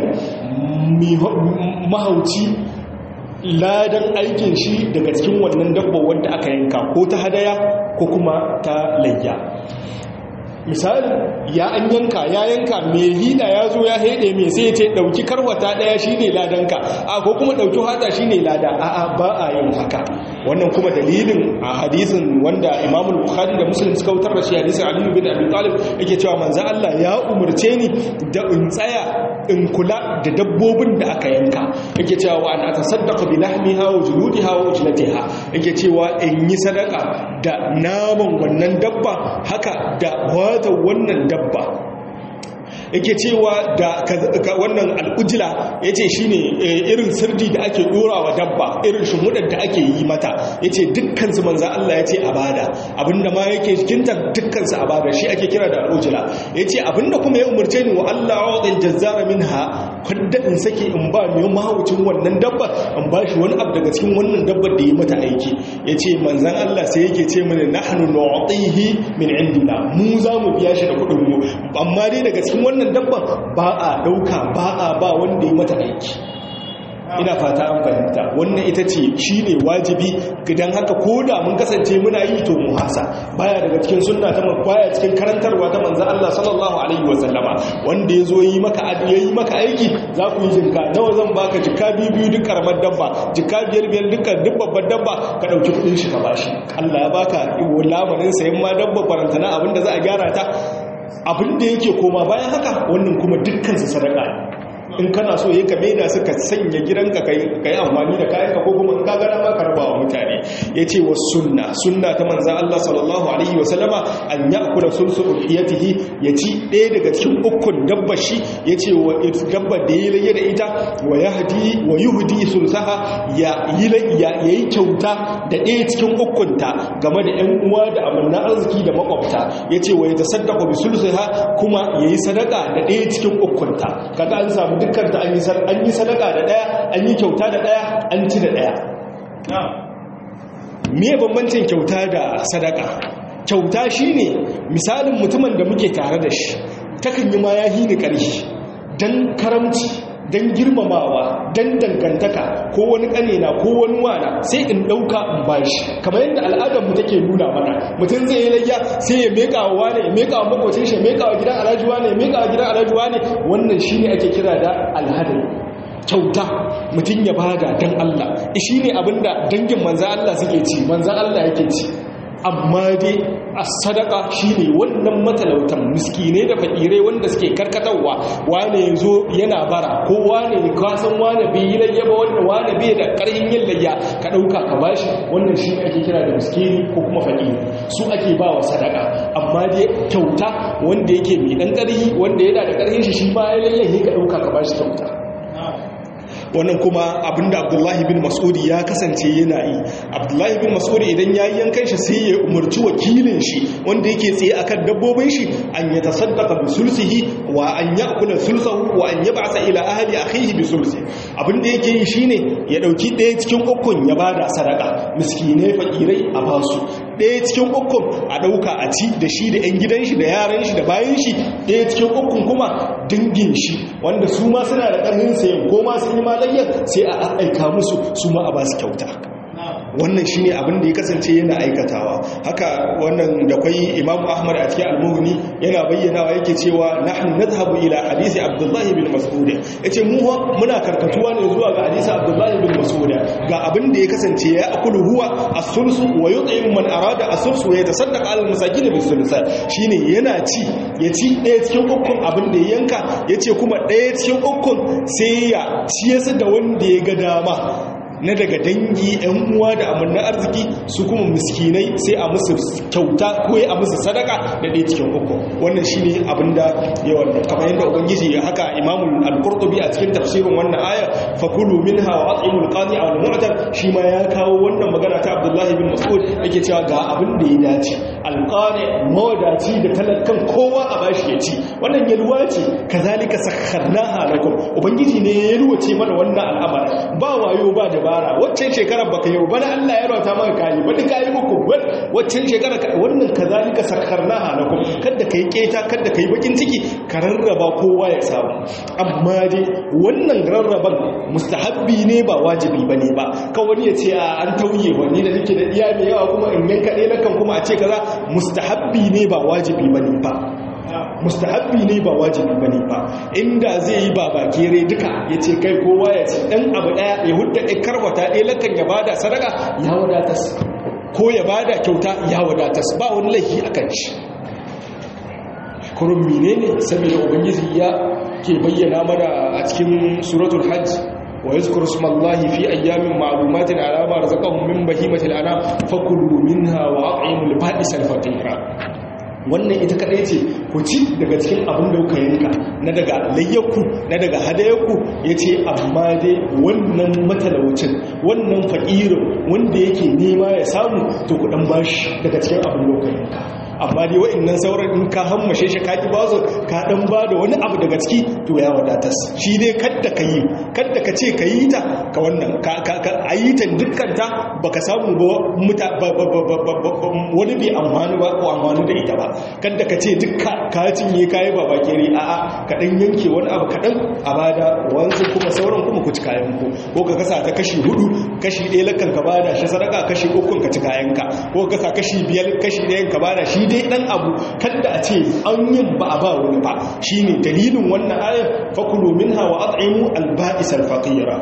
mahauci ladan aikin shi daga cikin wannan dabba wanda aka yanka ko ta hadaya ko kuma ta layya misali ya an yanka ya yanka mai hida ya zo ya haide mai sai ce dauki karwata daya shine ladanka a ko kuma dauki hada shine lada a a ba a yin haka wannan kuma dalilin a hadisin wanda Imam Bukhari da Muslim suka wutar da shi hadisin Ali bin Abi Talib yake cewa manzo Allah ya umurce ni da in tsaya in kula da dabbobin da aka yanka yake cewa wa an atasaddaqa bi lahmiha wa juludiha wa ujlatiha yake cewa in yi sadaka da naman wannan dabba haka da wata wannan dabba yake cewa da wannan al'ujila ya ce shi ne irin sirdi da ake ɗora wa dabba irin shimudar da ake yi mata ya ce dukkansu manzan Allah ya ce a bada abinda ma yake jikinta dukkansu a bada shi ake kira da al'ujila ya ce abinda kuma ya umarce ni wa Allah wa ɗin jazzara min ha kwadda in sake in ba mai mahaucin wannan dabba in ba shi wani abu daga cikin wannan dabbar da ya mata aiki ya ce manzan Allah sai yake ce mini nahnu nu'tihi min indina mu za mu biya shi da kuɗin mu amma dai daga cikin wannan wannan dabban ba a dauka ba a ba wanda ya mata aiki ina fata an fahimta wannan ita ce shi ne wajibi gidan haka ko da mun kasance muna yi to mu hasa baya daga cikin sunna ta baya cikin karantarwa ta manzon Allah sallallahu alaihi wa sallama wanda yazo yi maka yayi maka aiki za ku yi jinka nawa zan baka jikka biyu biyu duk karamar dabba jikka biyar biyar dukkan duk babbar dabba ka dauki kudin shi ka bashi Allah ya baka lamarin sayan ma dabba farantana abinda za a gyara ta abin da yake koma bayan haka wannan kuma dukkansu sadaka in kana so yi ka maida su ka sanya gidanka ka yi amfani da kayanka ko kuma in ka gana ma ka raba wa mutane ya ce wa sunna sunna ta manzan Allah sallallahu alaihi wa sallama an ya kula sun su ulhiyatihi ya ci ɗaya daga cikin ukun dabba shi ya ce wa dabba da ya laye da ita wa yahdi wa yuhdi sulsaha ya yi ya yi kyauta da ɗaya cikin ukunta game da ƴan uwa da amanna arziki da makwabta ya ce wa ya tasaddaqa bi sulsaha kuma yayi sadaka da ɗaya cikin ukunta kaga an samu dukkan ta an yi sadaka da daya an yi kyauta da daya an ci da daya me bambancin kyauta da sadaka kyauta shine misalin mutumin da muke tare da shi takan yi ma ya hini ƙarfi don karamci don girmamawa don dangantaka ko wani ƙanena ko wani wana sai in ɗauka in bashi kamar yadda al'adarmu take nuna mana mutum zai yi layya sai ya meka wa wane ya meka wa makwacin shi ya meka wa gidan alhajuwa ne ya meka wa gidan alhajuwa ne wannan shi ne ake kira da alhadar kyauta mutum ya bada don Allah shi ne abinda dangin manzan Allah suke ci manzan Allah yake ci amma dai a sadaka shine wannan matalautan miskine da fakirai wanda suke karkatarwa wane yazo yana bara ko wane ka san wane bai yi layya ba wanda wane bai da karhin yin layya ka dauka ka bashi wannan shi ake kira da miskini ko kuma fakiri su ake ba wa sadaka amma dai kyauta wanda yake mai dan karhi wanda yana da karhin shi shi ba ya layya ka dauka ka bashi kyauta wannan kuma abinda abdullahi bin mas'udi ya kasance yana yi abdullahi bin mas'udi idan ya yi yankan shi sai ya umarci wakilin shi wanda yake tsaye akan dabbobin shi an ya tasaddaqa bi sulsihi wa an ya'kula sulsahu wa an yab'asa ila ahli akhihi bi sulsi abinda yake yi shine ya dauki ɗaya cikin ukun ya bada sadaka miskinai fakirai a basu ɗaya cikin ukun a ɗauka a ci da shi da 'yan gidan shi da yaran shi da bayan shi ɗaya cikin ukun kuma dangin shi wanda su ma suna da ƙarfin sayan ko ma sun yi malayyar sai a aika musu su ma a ba su kyauta wannan shine abin da ya kasance yana aikatawa haka wannan da kwai Imam Ahmad a cikin Al-Mughni yana bayyanawa yake cewa nahnu nadhhabu ila hadisi Abdullah bin Mas'ud yace mu muna karkatuwa ne zuwa ga hadisi Abdullah bin Mas'ud ga abin da ya kasance ya akulu huwa as-sulus wa yut'imu man arada as-sulus wa yatasaddaq 'ala al-masakin bis-sulus shine yana ci ya ci ɗaya cikin ukun abin da ya yanka yace kuma ɗaya cikin ukun sai ya ciyasa da wanda ya ga dama na daga dangi yan uwa da amanna arziki su kuma miskinai sai a musu kyauta ko a musu sadaka da ɗaya cikin uku wannan shine abinda yawan kamar yadda ubangiji haka imamul al-qurtubi a cikin tafsirin wannan aya fakulu minha wa at'imul qani aw al-mu'tar shi ma ya kawo wannan magana ta Abdullah bin Mas'ud yake cewa ga abin da ya dace al-qani mawadaci da talakan kowa a bashi ya ci wannan yalwa ce kazalika sakharnaha lakum ubangiji ne ya yalwace mana wannan al'amari ba wayo ba da dabara waccan shekarar baka yi bana Allah ya rauta maka kayi wani kayi muku waccan shekarar wannan kazalika sakharnaha lakum kada kai keta kada kai bakin ciki ka rarraba kowa ya samu amma dai wannan rarraban mustahabbi ne ba wajibi bane ba kan wani ya ce an tauye wani da nake da iya mai yawa kuma in yanka ɗaya nakan kuma a ce kaza mustahabbi ne ba wajibi bane ba mustahabbi ne ba wajibi bane ba inda zai yi ba bakere duka ya ce kai kowa ya ce dan abu daya ya hudda ɗin karwata ɗaya lakan ya bada sadaka ya wadatas ko ya bada kyauta ya wadatas ba wani laifi a kan shi kurun mine ne saboda ubangiji ya ke bayyana mana a cikin suratul hajj wa yazkuru smallahi fi ayyamin ma'lumatin ala ma razaqahum min bahimatil anam fakulu minha wa at'imul ba'isal faqira wannan ita kadai ce ku ci daga cikin abin da kuka yanka na daga layyakku na daga hadayakku ya ce amma dai wannan matalaucin wannan fa'irin wanda yake nema ya samu to ku dan bashi daga cikin abin da kuka yanka amma dai wa'annan sauran in ka hammashe shi ka ki ba su ka dan ba da wani abu daga ciki to ya wadatas shi dai kadda ka yi kadda ka ce ka yi ta ka wannan ka ka a yi ta dukkan ta baka samu ba muta wani bai amfani ba ko amfani da ita ba kadda ka ce dukka ka cinye kayi ba bakere a a ka dan yanke wani abu kadan a bada wanzu kuma sauran kuma ku ci kayan ku ko ka kasa ta kashi hudu kashi ɗaya lakan ka bada shi sadaka kashi uku ka ci kayan ka ko ka kasa kashi biyar kashi ɗayan ka bada shi dai dan abu kada a ce an yin ba a ba wani ba shine dalilin wannan ayar fakulu minha wa at'imu al-ba'is al-faqira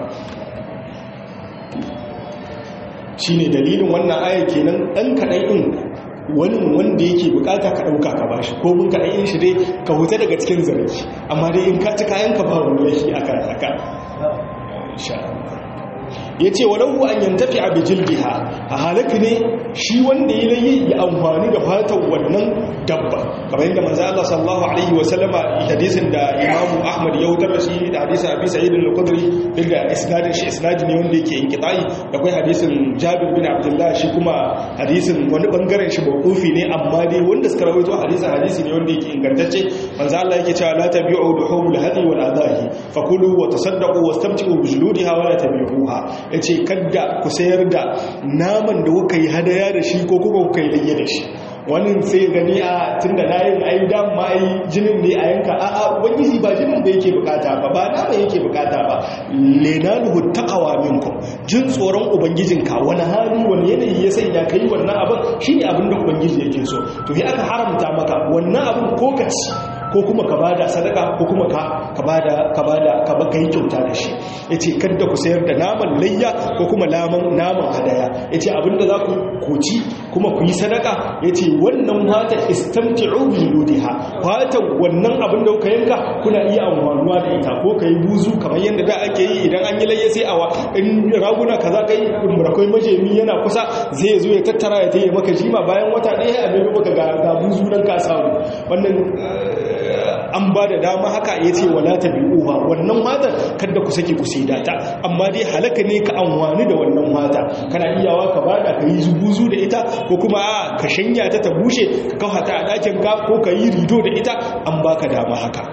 shine dalilin wannan ayar kenan dan kadan din wani wanda yake bukata ka dauka ka bashi ko mun kadan yin shi dai ka huta daga cikin zargi amma dai in ka ci kayan ka ba wani laifi akan haka insha Allah ya ce wa lahu an yantafi a bijilbiha a halaka ne shi wanda ya layi ya amfani da fatan wannan dabba kamar yadda manzo Allah sallallahu alaihi wa sallama hadisin da Imam Ahmad ya wutar shi da hadisin Abi Sa'id al-Khudri da isnadin shi isnadi ne wanda yake inqita'i da kai hadisin Jabir bin Abdullah shi kuma hadisin wani bangaren shi mawqufi ne amma dai wanda suka rawaito hadisin hadisi ne wanda yake ingantacce manzo Allah yake cewa la tabi'u duhumul hadi wal adahi fakulu wa tasaddaqu wastamti'u bi juludiha wa la tabi'uha ya ce kadda ku sayar da naman da kuka yi hadaya da shi ko kuma kuka yi layya da shi wani sai gani a tun da layin ayi dama ayi jinin ne a yanka a a ubangiji ba jinin da yake bukata ba ba nama yake bukata ba lenanuhu taqawa minkum jin tsoron ubangijinka wani hali wani yanayi ya sanya kai wannan abin shine abin da ubangiji yake so to sai aka haramta maka wannan abin ko ka ci ko kuma ka bada sadaka ko kuma ka ka bada ka bada ka ba kai kyauta da shi yace kada ku sayar da naman layya ko kuma naman naman hadaya yace abinda za ku koci kuma ku yi sadaka yace wannan fata istamti'u bi ludiha fata wannan abin da kuka yanka kuna iya amfanuwa da ita ko kai buzu kamar yadda da ake yi idan an yi layya sai awa in raguna kaza kai murakai majemi yana kusa zai zo ya tattara ya tayi maka jima bayan wata ɗaya a bai maka ga buzu nan ka samu wannan an ba da dama haka ya ce wala ta bi'uha wannan matar kada ku sake ku saida ta amma dai halaka ne ka amfani da wannan mata kana iyawa ka bada ka yi zubuzu da ita ko kuma a ka shanya ta ta bushe ka kawo ta a ɗakin ka ko ka yi rido da ita an baka dama haka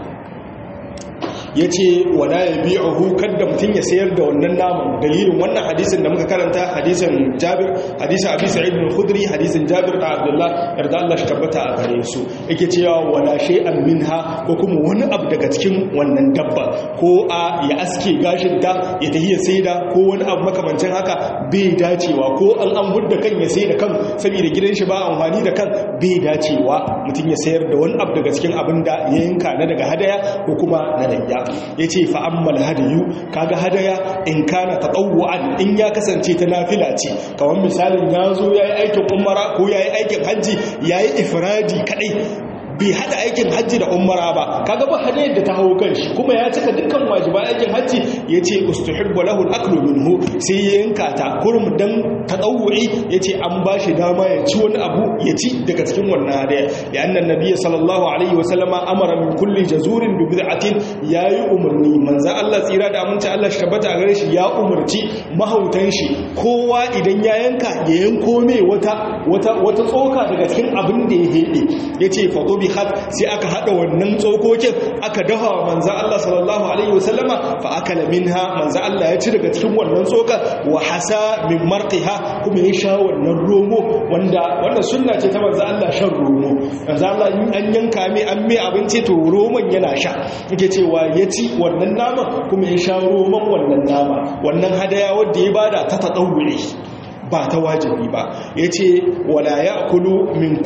ya ce wala ya bi a hukar da mutum ya sayar da wannan naman dalilin wannan hadisin da muka karanta hadisin jabir hadisin abi sa'id bin khudri hadisin jabir da abdullah yarda Allah shi tabbata a gare su yake cewa wala shay'an minha ko kuma wani abu daga cikin wannan dabba ko a ya aske gashin ta ya tafi ya saida ko wani abu makamancin haka bai dacewa ko an an hudda kan ya saida kan saboda gidan shi ba amfani da kan bai dacewa mutum ya sayar da wani abu daga cikin abin da ya yanka na daga hadaya ko kuma na layya ya ce fa'ammal hadayu kaga hadaya in kana ta ɗauwa'an in ya kasance ta nafila ce kawai misalin ya zo ya yi aikin umara ko ya yi aikin hajji ya yi ifiradi kaɗai bai hada aikin hajji da umara ba kaga ba hadayar da ta hawo kanshi kuma ya cika dukkan wajiba aikin hajji yace ustuhibbu lahu al-aklu minhu sai ya yanka ta kurum dan tadawwi yace an bashi dama ya ci wani abu ya ci daga cikin wannan hadaya ya annan nabiyyi sallallahu alaihi wa sallama amara min kulli jazurin bi bid'atin yayi umarni manzo Allah tsira da aminci Allah shi tabbata gare shi ya umarci mahautan shi kowa idan ya yanka ya yanko mai wata wata wata tsoka daga cikin abin da ya hede yace fa had sai aka hada wannan tsokokin aka dafa wa manzo Allah sallallahu alaihi wasallama fa akala minha manzo Allah ya ci daga cikin wannan tsoka wa hasa min marqiha kuma ya sha wannan romo wanda wannan sunna ce ta manzo Allah shan romo manzo Allah in an yanka mai an mai abinci to romon yana sha yake cewa ya ci wannan nama kuma ya sha romon wannan nama wannan hadaya wanda ya bada ta tadawuri ba ta wajibi ba ya ce wala ya akulu min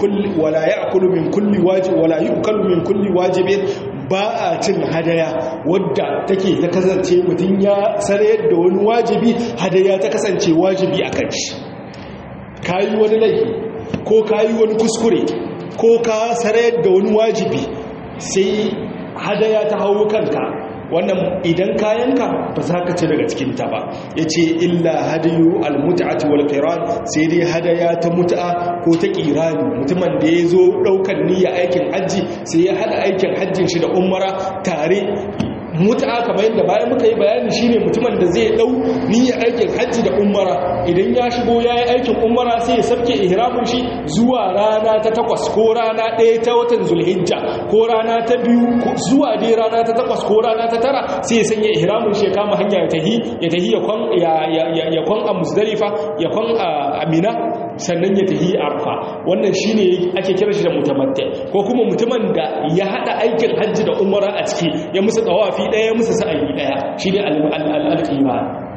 kulli wajibi wala yi ukalu min kulli wajibi ba a cin hadaya wadda take ta kasance mutum ya sarayar da wani wajibi hadaya ta kasance wajibi a kan shi ka yi wani laifi ko ka yi wani kuskure ko ka sarayar da wani wajibi sai hadaya ta hau kanka wannan idan kayanka ba za ka ci daga cikinta ba ya ce illa hadayu almuta'ati wal qiran sai dai hadaya ta mut'a ko ta qirani mutumin da ya zo ɗaukar niyya aikin hajji sai ya hada aikin hajjin shi da umara tare mut'a kamar yadda bayan muka yi bayani shine mutumin da zai dau niyyar aikin hajji da umara idan ya shigo yayi aikin umara sai ya sabke ihramin shi zuwa rana ta takwas ko rana ɗaya ta watan zulhijja ko rana ta biyu zuwa dai rana ta takwas ko rana ta tara sai ya sanya ihramin shi ya kama hanya ya tahi ya tahi ya kwan ya kwan a musdalifa ya kwan a amina sannan ya tahi arfa wannan shine ake kira shi da mutamatti ko kuma mutumin da ya hada aikin hajji da umara a ciki ya musu tawafi ɗaya musu sa'ayi ɗaya shine al-alqima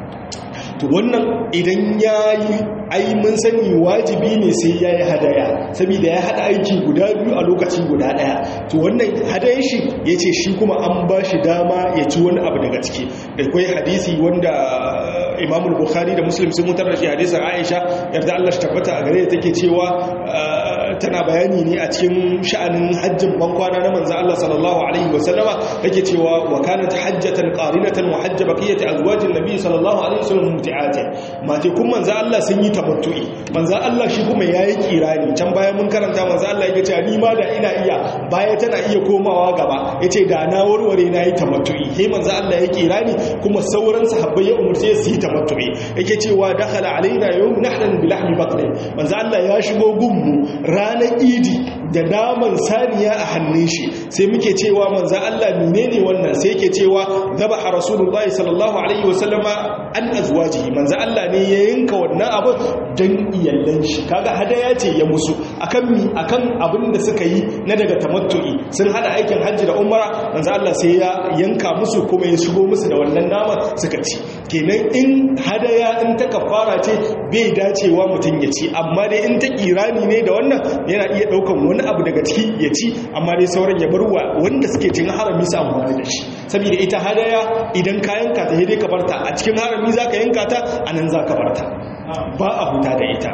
to wannan idan yayi ai mun sani wajibi ne sai yayi hadaya saboda ya hada aiki guda biyu a lokaci guda daya to wannan hadayen shi yace shi kuma an ba shi dama ya ci wani abu daga ciki da kai hadisi wanda Imam Bukhari da Muslim sun mutar da shi hadisin Aisha yarda Allah shi tabbata a gare ta take cewa tana bayani ne a cikin sha'anin hajjin bankwana na manzo Allah sallallahu alaihi wasallama take cewa wa kanat hajjatan qarinatan wa hajj baqiyati azwajin nabi sallallahu alaihi wasallam muti'ati mate kun manzo Allah sun yi tamattu'i manzo Allah shi kuma yayi kirani can bayan mun karanta manzo Allah yake cewa ni ma da ina iya baya tana iya komawa gaba yace da na warware na yi tamattu'i he manzo Allah ya kirani kuma sauran sahabbai ya umurce su yi tamattu'i yake cewa dakhala alaina yawm nahran bi lahmi baqr manzo Allah ya shigo gunmu ranar idi da naman saniya a hannun shi sai muke cewa manzo Allah menene wannan sai yake cewa zabaha rasulullahi sallallahu alaihi wasallama an azwajihi manzo Allah ne ya yanka wannan abu dan iyallan shi kaga hadaya ce ya musu akan mi akan abin da suka yi na daga tamattu'i sun hada aikin hajji da umara manzo Allah sai ya yanka musu kuma ya shigo musu da wannan nama suka ci kenan in hadaya in ta kafara ce bai dacewa mutum ya ci amma dai in ta kirani ne da wannan yana iya daukan wani abu daga ciki ya ci amma dai sauran ya barwa wanda suke cin harami su amfani da shi saboda ita hadaya idan ka yanka ta dai ka barta a cikin harami zaka yanka ta anan zaka barta ba a huta da ita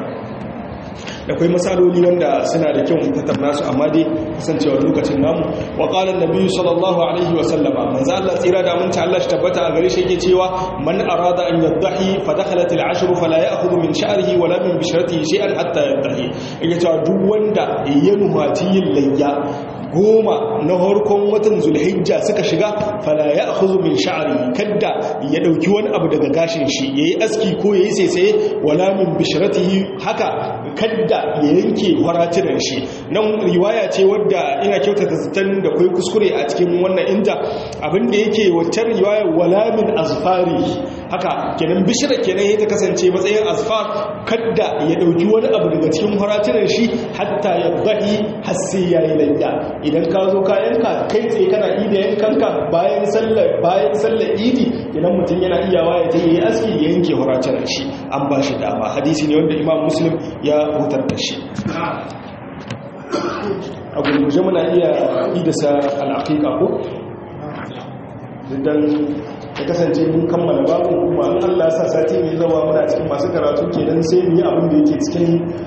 da kwai matsaloli wanda suna da kyau tattauna su amma dai kasancewar lokacin namu wa qala an-nabi sallallahu alaihi wa sallama manzo Allah tsira da mun Allah shi tabbata a gare shi yake cewa man arada an yadhahi fa dakhalat al-ashr fala ya'khudhu min sha'rihi wala min bishratihi shay'an hatta yadhahi yake cewa duk wanda ya nuhati yin layya goma na harkon watan zulhijja suka shiga fala ya akhudhu min sha'ri kadda ya dauki wani abu daga gashin shi yayi aski ko yayi saisaye wala min bishratihi haka kadda ya yanke faratunan shi nan riwaya ce wadda ina kyautata zaton da kai kuskure a cikin wannan inda abinda yake wacce riwaya wala min azfari haka kenan bishira kenan ya ta kasance matsayin azfar kadda ya dauki wani abu daga cikin faratunan shi hatta ya bahi har sai yayi layya idan ka zo ka yanka kai tsaye kana ida yankanka bayan sallar bayan sallar idi idan mutum yana iyawa ya tayi aski ya yanke faratunan shi an ba shi dama hadisi ne wanda imam muslim ya hutar da shi a gurguje muna iya idasa al'aqiqa ko dan ya kasance mun kammala babu kuma an Allah sa sati mai zawa muna cikin masu karatu kenan sai mu yi abin da yake cikin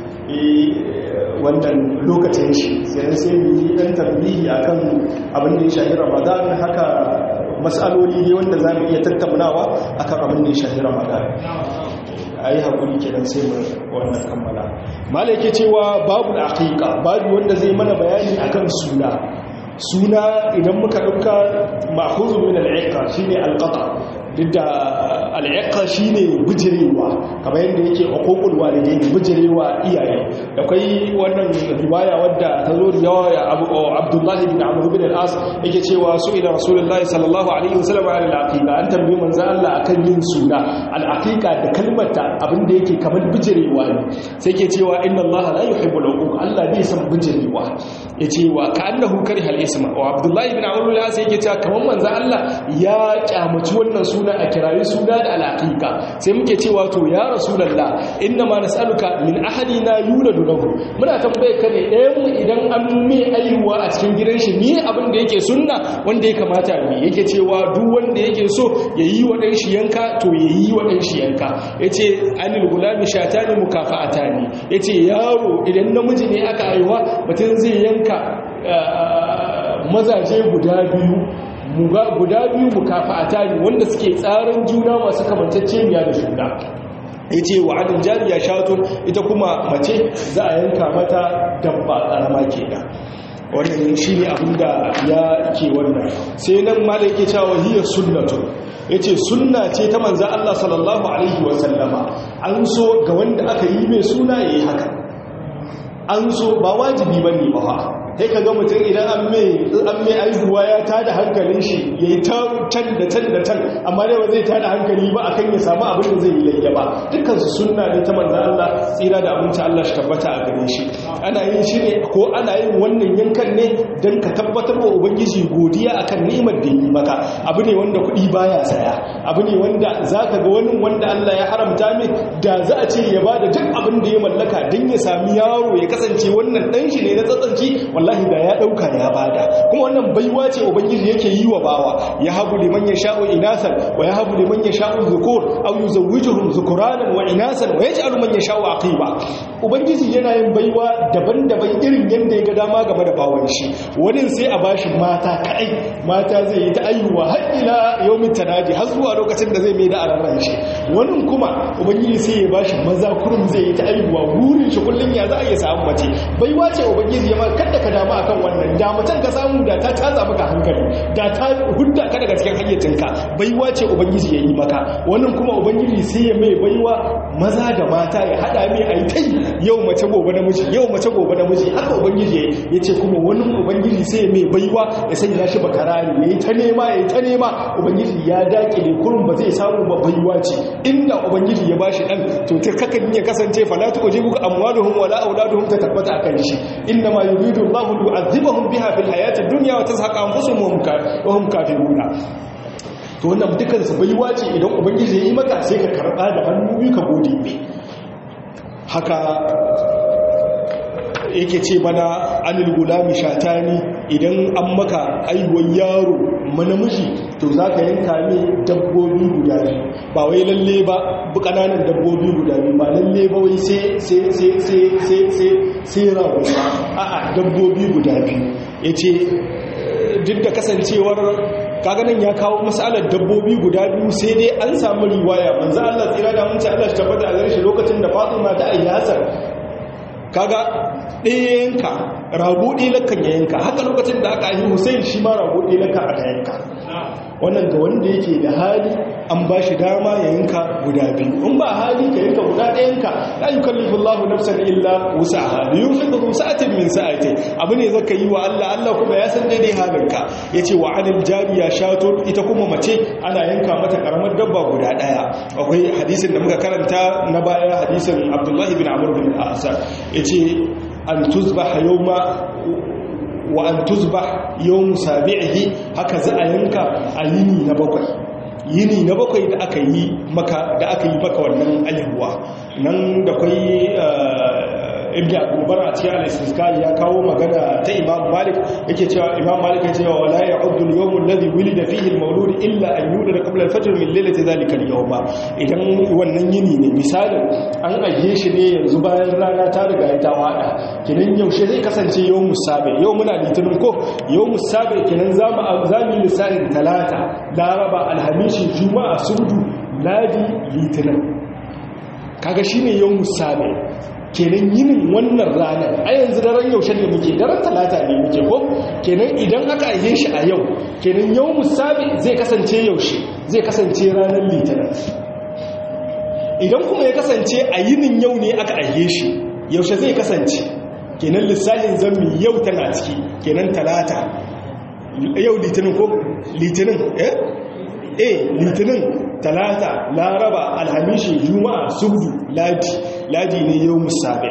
wannan lokacin shi sai sai mu yi dan tambihi akan abin da ya shafi Ramadan haka mas'aloli ne wanda zamu iya tattaunawa akan abin da ya shafi Ramadan ayi hakuri kenan sai mu wannan kammala malai yake cewa babu aqiqa babu wanda zai mana bayani akan suna suna idan muka ɗauka ma'ahuzu min al'iƙa shi ne alƙata duk da al'iƙa shi ne bijirewa kamar yadda yake hukukul walidai ne bijirewa iyaye da kai wannan riwaya wadda ta zo da yawa ya abdullahi bin amur bin al'as yake cewa su ila rasulullahi sallallahu alaihi wasallam ala al'aqiqa an tambayi manzo Allah akan yin suna al'aqiqa da kalmata abin da yake kamar bijirewa ne sai ke cewa inna Allah la yuhibbu al Allah bai san bijirewa yace wa ka'annahu kariha al-isma wa abdullahi bin amur bin al'as yake cewa kamar manzo Allah ya kyamaci wannan suna a kirayi suna da al'aqiqa sai muke cewa to ya rasulullah inna ma nas'aluka min ahadina yuladu lahu muna tambaye ka ne ɗayan mu idan an mai aihuwa a cikin gidan shi ni abin da yake sunna wanda ya kamata mu yake cewa duk wanda yake so yayi wa dan shi yanka to yayi wa dan shi yanka yace anil gulami shatani mukafa'atani yace yaro idan namiji ne aka aihuwa mutum zai yanka mazaje guda biyu guda biyu mukafa'ata ne wanda suke tsarin juna masu kamantacceniya da juna ya ce wa adin jariya shatun ita kuma mace za a yanka mata dabba ƙarama ke da wannan shi ne abinda ya ke wannan sai nan ma da yake cewa hiyar sunnatun ya ce sunna ce ta manzan Allah sallallahu Alaihi wasallama an so ga wanda aka yi mai suna ya yi haka an so ba wajibi ba ne ba sai ka ga mutum idan an mai aihuwa ya tada hankalin shi ya yi can da can da can amma dai ba zai tada hankali ba akan ya samu abin da zai yi layya ba dukkansu sunna ne ta manzan Allah tsira da abinci Allah shi tabbata a gare shi ana yin shi ne ko ana yin wannan yankan ne don ka tabbatar wa ubangiji godiya akan ni'imar da yi maka abu ne wanda kuɗi baya saya abu ne wanda za ka ga wani wanda Allah ya haramta mai da za a ce ya ba da duk abin da ya mallaka don ya sami yaro ya kasance wannan ɗan shi ne na tsatsanci wallahi da ya dauka ya bada kuma wannan baiwa ce ubangiji yake yi wa bawa ya habu liman yasha'u inasan wa ya habu liman yasha'u dhukur aw yuzawwijuhum dhukuranan wa inasan wa yaj'alu man yasha'u aqiba ubangiji yana yin baiwa daban-daban irin yanda ya ga dama game da bawan shi wani sai a bashi mata kai mata zai yi ta ayyuwa har ila yawmin tanadi har zuwa lokacin da zai mai da ararran shi wani kuma ubangiji sai ya bashi maza kurum zai yi ta ayyuwa burin shi kullun ya za a iya samu mace baiwa ce ubangiji ya ma kada ka damu akan wannan da mutan ka samu da ta caza maka hankali da ta hudda ka daga cikin hayyacinka baiwa ce ubangiji ya yi maka wannan kuma ubangiji sai ya mai baiwa maza da mata ya hada mai a yi tai yau mace gobe namiji yau mace gobe namiji haka ubangiji ya ce kuma wani ubangiji sai ya mai baiwa ya sanya shi bakarari ya yi ta nema ya yi ta nema ubangiji ya dake ne kurum ba zai samu ba baiwa ce inda ubangiji ya bashi dan to ta kakan ya kasance fala tujibuka amwaluhum wala auladuhum ta tabbata akan shi inna ma yuridu Allahu yu'adhibahum biha fil hayati dunya wa tazhaqa anfusuhum wa hum kafiruna to wannan dukan su baiwa ce idan ubangiji ya yi maka sai ka karba da hannu biyu ka gode mai haka yake ce mana anil gulami shatani idan an maka aiwon yaro manamiji to za ka yanka ne dabbobi guda biyu ba wai lalle ba ƙananan dabbobi guda biyu ba lalle ba wai sai rago ba a'a dabbobi guda biyu ya ce duk da kasancewar kaganan ya kawo matsalar dabbobi guda biyu sai dai an samu riwaya manzo Allah tsira da mun ce Allah shi tabbata a gare shi lokacin da Fatima ta ayyasar kaga ɗaya yanka rago ɗaya lakan ya yanka haka lokacin da aka yi hussein shi ma rago ɗaya lakan aka yanka wannan ga wanda yake da hali an ba shi dama ya yanka guda biyu in ba hali ka yanka guda ɗaya yanka la yukallifu Allahu nafsan illa wus'aha li yunfiqu sa'atin min sa'ati abu ne zaka yi wa Allah Allah kuma ya san daidai halinka yace wa anil jariya shato ita kuma mace ana yanka mata karamar dabba guda ɗaya akwai hadisin da muka karanta na baya hadisin Abdullah ibn Amr bin al-As yace an tuzbaha yawma wa an tuzbah yawm sabi'ihi haka za a yanka a yini na bakwai yini na bakwai da aka yi maka da aka yi maka wannan ayyuwa nan da kai ibn abubar a cikin al-istisqai ya kawo magana ta imam malik yake cewa imam malik ya cewa wala ya'uddu al-yawm alladhi wulida fihi al-mawlud illa an yulida qabla al-fajr min laylati dhalika al-yawm idan wannan yini ne misalin an ajiye shi ne yanzu bayan rana ta riga ta wada kinan yaushe zai kasance yawm musabe yau muna litinin ko yawm musabe kinan zamu zamu lissafin talata laraba alhamishi juma'a subdu ladi litinin kaga shine yawm musabe kenan yinin wannan ranar a yanzu daren yaushe ne muke daren talata ne muke ko kenan idan aka aihe shi a yau kenan yau musabi zai kasance yaushe zai kasance ranar litinin idan kuma ya kasance a yinin yau ne aka aihe shi yaushe zai kasance kenan lissafin zammi yau tana ciki kenan talata yau litinin ko litinin eh eh litinin talata laraba alhamishi juma'a subdu ladi ladi ne yau musabe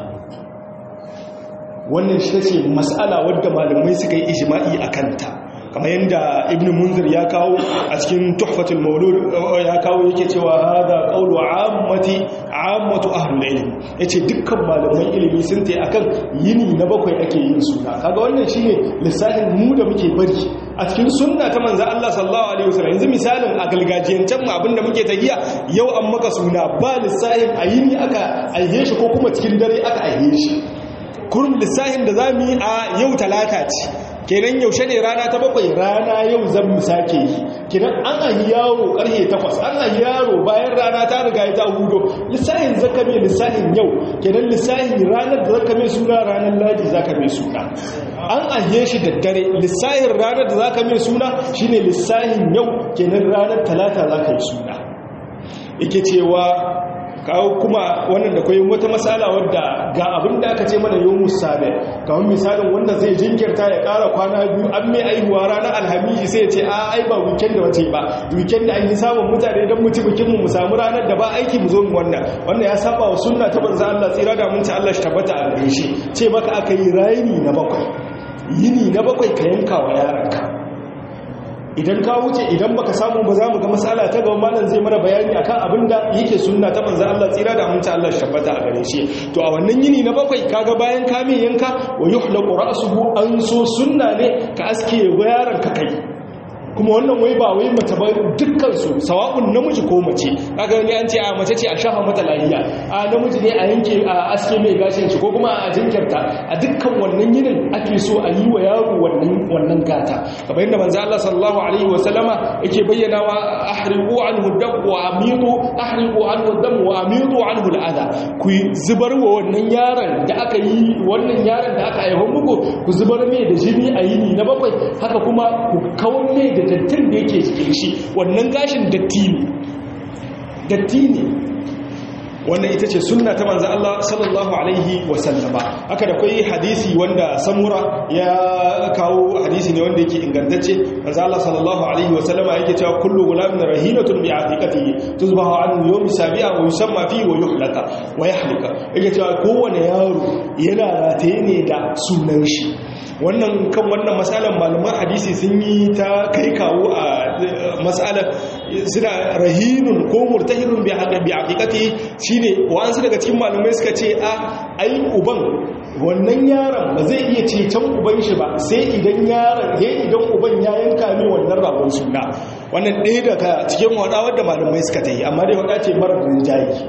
wannan shi ce mas'ala wadda malamai suka yi ijma'i a kanta kamar yadda ibn munzir ya kawo a cikin tuhfatul maulud ya kawo yake cewa hada qawlu ammati ammatu ahlul ilm yace dukkan malaman ilimi sun tayi akan yini na bakwai ake yin suna kaga wannan shine lissafin mu da muke bari a cikin sunna ta manzo Allah sallallahu alaihi wasallam yanzu misalin a galgajiyancen mu abinda muke tagiya yau an maka suna ba lissafin a yini aka aihe shi ko kuma cikin dare aka aihe shi kurum lissafin da zamu yi a yau talata ce kenan yaushe ne rana ta bakwai rana yau zan mu sake yi kenan an ahi yaro karfe takwas an ahi yaro bayan rana ta riga ta hudo lissahin zaka mai lissahin yau kenan lissahin ranar da zaka mai suna ranar ladi zaka mai suna an ahiye shi da dare lissahin ranar da zaka mai suna shine lissahin yau kenan ranar talata zaka yi suna yake cewa kawo kuma wannan da kwayin wata matsala wadda ga abin da aka ce mana yau musabe kamar misalin wanda zai jinkirta ya kara kwana biyu an mai aihuwa ranar alhamisi sai ce a ai ba weekend da wace ba weekend da an yi samun mutane don mutu bikinmu mu samu ranar da ba aiki mu zo mu wannan wannan ya saba wa sunna ta banza Allah tsira da mun ci Allah shi tabbata a gare shi ce maka aka yi rayini na bakwai yini na bakwai ka yanka wa yaranka idan ka wuce idan baka samu ba za mu ga matsala ta gaban malam zai mana bayani akan abin da yake sunna ta manzo Allah tsira da aminta Allah shabbata a gare shi to a wannan yini na bakwai kaga bayan ka mai yanka wa yuhlaqu ra'suhu an so sunna ne ka aske yaron ka kai kuma wannan wai ba wai mace ba dukkan su sawa'un namiji ko mace kaga ni an ce a mace ce a shafa mata lahiya a namiji ne a yanke a aske mai gashin shi ko kuma a jinkirta a dukkan wannan yinin ake so a yi wa yaro wannan wannan gata kamar yadda manzo Allah sallallahu alaihi wa sallama yake bayyana wa ahriqu anhu dam wa amidu ahriqu anhu dam wa amidu anhu al'ada ku zubar wa wannan yaron da aka yi wannan yaron da aka aiho muku ku zubar mai da jini a yini na bakwai haka kuma ku kawar mai da dattin da yake cikin shi wannan gashin datti ne datti ne wannan ita ce sunna ta manzo Allah sallallahu alaihi wasallama haka da kai hadisi wanda samura ya kawo hadisi ne wanda yake ingantacce manzo Allah sallallahu alaihi wasallama yake cewa kullu gulamin rahinatun bi aqiqatihi tuzbahu an yawm sabi'a wa yusamma fi wa yuhlaka wa yahlika yake cewa kowane yaro yana rataye ne da sunan shi wannan kan wannan matsalar malaman hadisi sun yi ta kai kawo a matsalar suna rahinun ko murtahirun bi haqiqati shine wa'ansu daga cikin malamai suka ce a ai uban wannan yaron ba zai iya ceton uban shi ba sai idan yaron ya idan uban ya yanka mai wannan ragon suna wannan ɗaya daga cikin wada wadda malamai suka ta yi amma dai wada ce marar rinjaye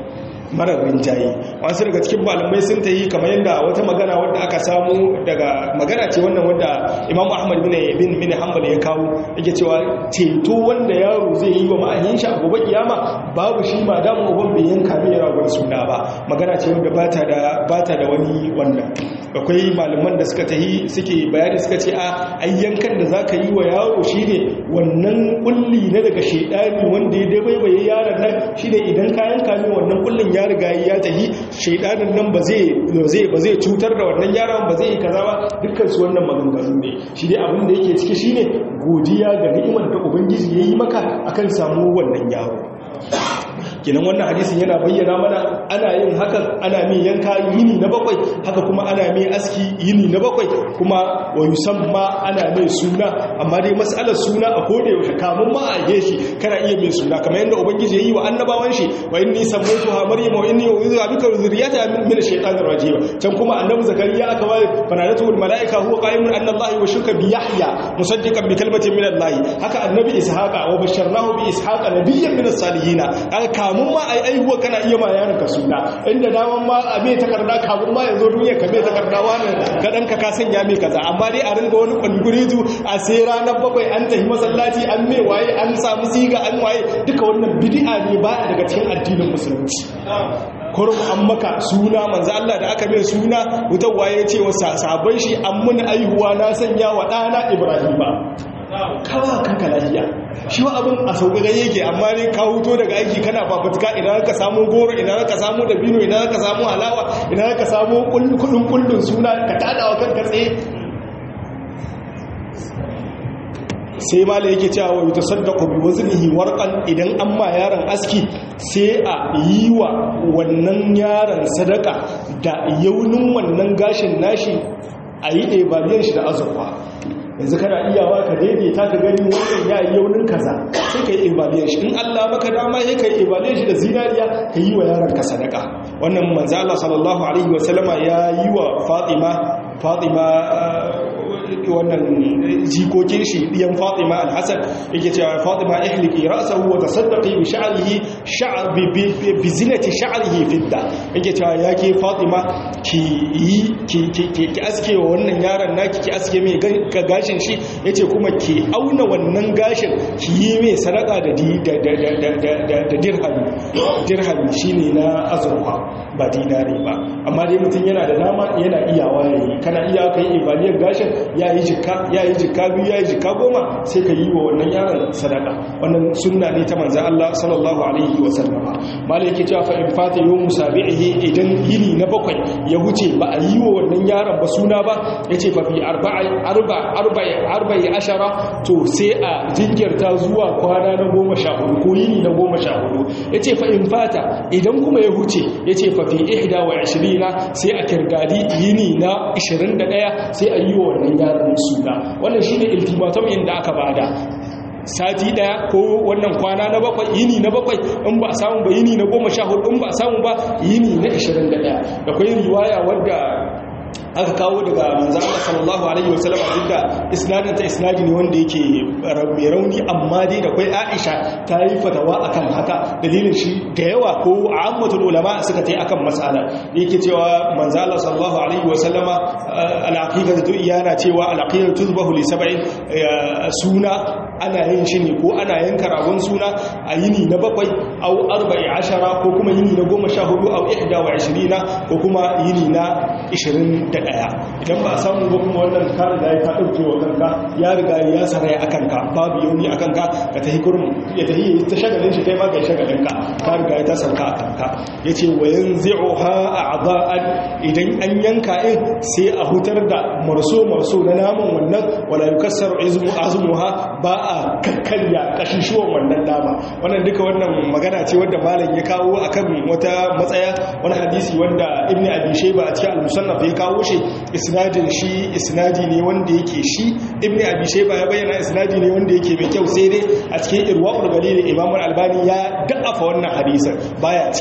marar rinjaye wasu daga cikin malamai sun ta yi kamar yadda wata magana wadda aka samu daga magana ce wannan wadda imamu ahmad bin bin bin hanbal ya kawo yake cewa ceto wanda yaro zai yi wa ma'ayin shi a gobe kiyama babu shi ma da uban bai yanka mai ragon suna ba magana ce wadda bata da bata da wani wannan akwai malaman da suka tahi suke bayani suka ce a ayyankan da zaka yi wa yaro shine wannan kulli na daga shedani wanda ya dabaibaye yaron nan shine idan ka yanka mai wannan kullin ya riga ya tahi shedanin nan ba zai ba zai cutar da wannan yaron ba zai yi kaza ba dukkan su wannan maganganu ne shi dai abin da yake ciki shine godiya ga ni'imar da ubangiji yayi maka akan samu wannan yaro kenan wannan hadisin yana bayyana mana ana yin hakan ana mai yanka yini na bakwai haka kuma ana mai aski yini na bakwai kuma wa yusamma ana mai suna amma dai mas'alar suna a koda yaushe kamun ma a yi shi kana iya mai suna kamar yadda ubangiji ya yi wa annabawan shi wa inni sammaytuha maryam wa inni u'idhuha bika wa dhurriyyataha min ash-shaytanir rajim can kuma annabi zakariya aka ware fanadatu wal malaika huwa qa'imun anna allahi wa shuka bi yahya musaddiqan bi kalimatin min allahi haka annabi ishaqa wa basharnahu bi ishaqa nabiyyan min as-salihin kamun ma ai aihuwa kana iya ma yaron ka suna inda daman ma a mai takarda kamun ma yanzu duniya ka mai takarda wani ka dan ka ka sanya mai kaza amma dai a ringa wani kwalgurizu a sai ranar bakwai an tafi masallaci an mai waye an samu siga an waye duka wannan bid'a ne baya daga cikin addinin musulunci kurum an maka suna manzo Allah da aka mai suna wutar waye ce wa sabon shi an mun aihuwa na sanya wa ɗana Ibrahima kawa kanka lafiya shi wa abin a sauƙaƙa yake amma ne ka huto daga aiki kana fafutuka idan ka samu goro idan ka samu dabino idan ka samu halawa idan ka samu kudin kullun suna ka tada wa kanka tsaye sai ma da yake cewa wa tasaddaqu bi waznihi warqan idan an ma yaron aski sai a yi wa wannan yaron sadaka da yaunin wannan gashin nashi a yi ɗebaliyan shi da azurfa yanzu kana iyawa ka daidaita ka gani wannan ya yi yaunin kaza sai ka yi ibadiyar shi in Allah maka dama sai ka yi ibadiyar shi da zinariya ka yi wa yaron ka sadaka wannan manzo Allah sallallahu alaihi wa sallama ya yi wa Fatima Fatima wannan jikokin shi diyan Fatima al-Hasan yake cewa Fatima ihliki ra'sahu wa tasaddaqi bi sha'rihi sha'r bi zinati sha'rihi fidda yake cewa yake Fatima ki yi ki ki aske wa wannan yaron naki ki aske mai gashin shi yace kuma ki auna wannan gashin ki yi mai sadaka da da dirhami dirhami shine na azurfa ba dinari ba amma dai mutum yana da nama yana iyawa yayi kana iya kai ibaliyar gashin ya yi jikka ya yi jikka biyu ya yi jikka goma sai ka yi wa wannan yaron sadaka wannan sunna ne ta manzan Allah sallallahu alaihi wa sallama malai yake cewa fa in fata yawm musabihi idan yini na bakwai ya huce ba a yi wa wannan yaron ba suna ba yace fa fi arba'i arba arba'i arba'i ashara to sai a jinkirta zuwa kwana na goma sha hudu ko yini na goma sha hudu yace fa in fata idan kuma ya huce yace fa fi ihda wa 20 sai a kirgadi yini na 21 sai a yi wa wannan yaron suna wannan shine ultimatum inda aka bada sati daya ko wannan kwana na bakwai yini na bakwai in ba a samu ba yini na goma sha hudu in ba a samu ba yini na 21 da kwai riwaya wadda aka kawo daga manzan Allah sallallahu alaihi wasallam duk isnadin ta isnadi ne wanda yake mai rauni amma dai da kai Aisha ta yi fatawa akan haka dalilin shi da yawa ko ammatul ulama suka tai akan mas'ala yake cewa manzan Allah sallallahu alaihi wasallama al-aqidatu iyana cewa al-aqidatu tuzbahu li sab'in suna ana yin shi ne ko ana yanka ragon suna a yini na bakwai au arba'i ashara ko kuma yini na goma sha hudu au ihda wa ishirina ko kuma yini na ishirin da ɗaya idan ba a samu ba kuma wannan ka riga ya ka ɗauke wa kanka ya riga ya saraya a kanka babu yauni a kanka ka ta hikurin ya ta yi ta shagalin shi kai ma kai shagalin ka ka riga ya ta sauka a kanka ya ce wa yanzu ha a aza'an idan an yanka in sai a hutar da marso marso na naman wannan wala yukassar azmuha ba a kakkarya kashishuwan wannan nama wannan duka wannan magana ce wadda malam ya kawo akan wata matsaya wani hadisi wanda ibn abi shayba a cikin al-musannaf ya kawo shi isnadin shi isnadi ne wanda yake shi ibn abi shayba ya bayyana isnadi ne wanda yake mai kyau sai dai a cikin irwaul galil imam al-albani ya da'afa wannan hadisin baya ciki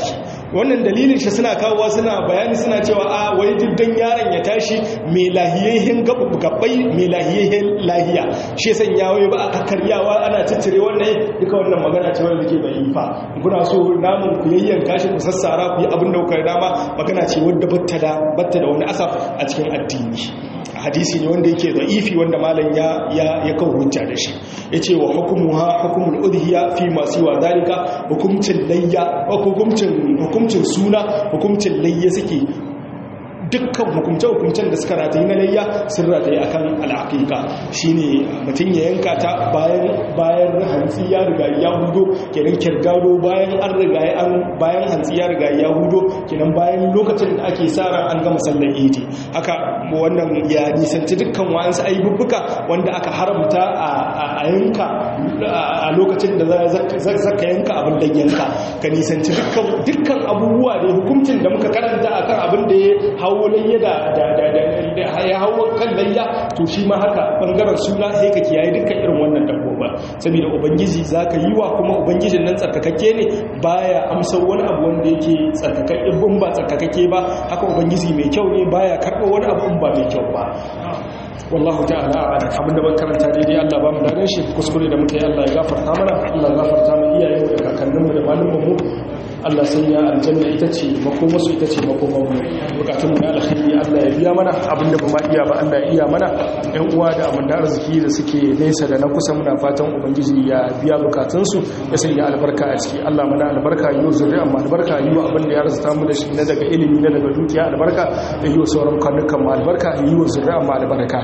wannan dalilin shi suna kawowa suna bayani suna cewa a wai diddan yaron ya tashi mai lahiyayyen gabbai mai lahiyayyen lahiya shi san ya wai ba a kakkaryawa ana ciccire wannan duka wannan magana ce wanda ke bai fa kuna so namun ku yayyanka shi ku sassara ku yi abin da kuka dama magana ce wadda batta da batta da wani asaf a cikin addini hadisi ne wanda yake da'ifi wanda malam ya ya ya kawo hujja da shi yace wa hukumuha hukumul udhiya fi ma siwa dalika hukumcin layya hukumcin hukumcin suna hukumcin layya suke dukkan hukumce-hukumcen da suka rataye na layya sun rataye akan al'aƙiƙa shine mutum ya yanka ta bayan bayan hantsi ya riga ya hudo kenan kirgado bayan an riga an bayan hantsi ya riga ya hudo kenan bayan lokacin da ake sa ran an gama sallar idi haka wannan ya nisanci dukkan wa'ansu aibubbuka wanda aka haramta a yanka a lokacin da zaka yanka abin da yanka ka nisanci dukkan abubuwa da hukuncin da muka karanta akan abin da ya hau hawo layya da ya hawo kan layya to shi ma haka bangaren suna sai ka kiyaye dukkan irin wannan dabboba saboda ubangiji zaka yi wa kuma ubangijin nan tsarkakakke ne baya amsar wani abu wanda yake tsarkakakke in ba tsarkakakke ba haka ubangiji mai kyau ne baya karɓo wani abu in ba mai kyau ba wallahu ta'ala a'lam abinda ban karanta daidai Allah ba mu da shi kuskure da muka yi Allah ya gafarta mana Allah ya gafarta mu iyayen mu da kakannin mu da malaman mu Allah sanya aljanna ita ce makomarsu ita ce makomarmu bukatun na alkhairi Allah ya biya mana abinda ba ma iya ba Allah ya iya mana ɗan uwa da amanda arziki da suke nesa da na kusa muna fatan ubangiji ya biya bukatunsu ya sanya albarka a ciki Allah mana albarka yi wa zuriya amma albarka yi wa abin da ya arzuta mu da shi na daga ilimi na daga dukiya albarka da yi wa sauran kwanukan mu albarka yi wa zuriya amma albarka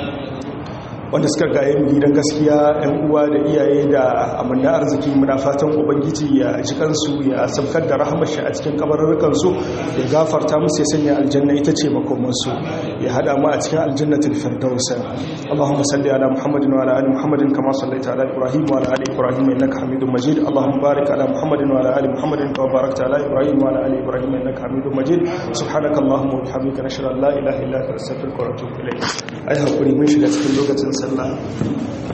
wanda suka gaye mu gidan gaskiya yan uwa da iyaye da amanna arziki muna fatan ubangiji ya ji kansu ya sabkar da rahmar shi a cikin kabarurrukan su ya gafarta musu ya sanya aljanna ita ce makoman su ya hada mu a cikin aljannatul firdaus Allahumma salli ala Muhammadin wa ala ali Muhammadin kama sallaita ala Ibrahim wa ala ali Ibrahim innaka Hamidum Majid Allahumma barik ala Muhammadin wa ala ali Muhammadin kama barakta ala Ibrahim wa ala ali Ibrahim innaka Hamidum Majid subhanakallahumma wa bihamdika nashhadu an la ilaha illa anta astaghfiruka wa atubu ilayk ai hakuri mun shiga cikin lokacin sallah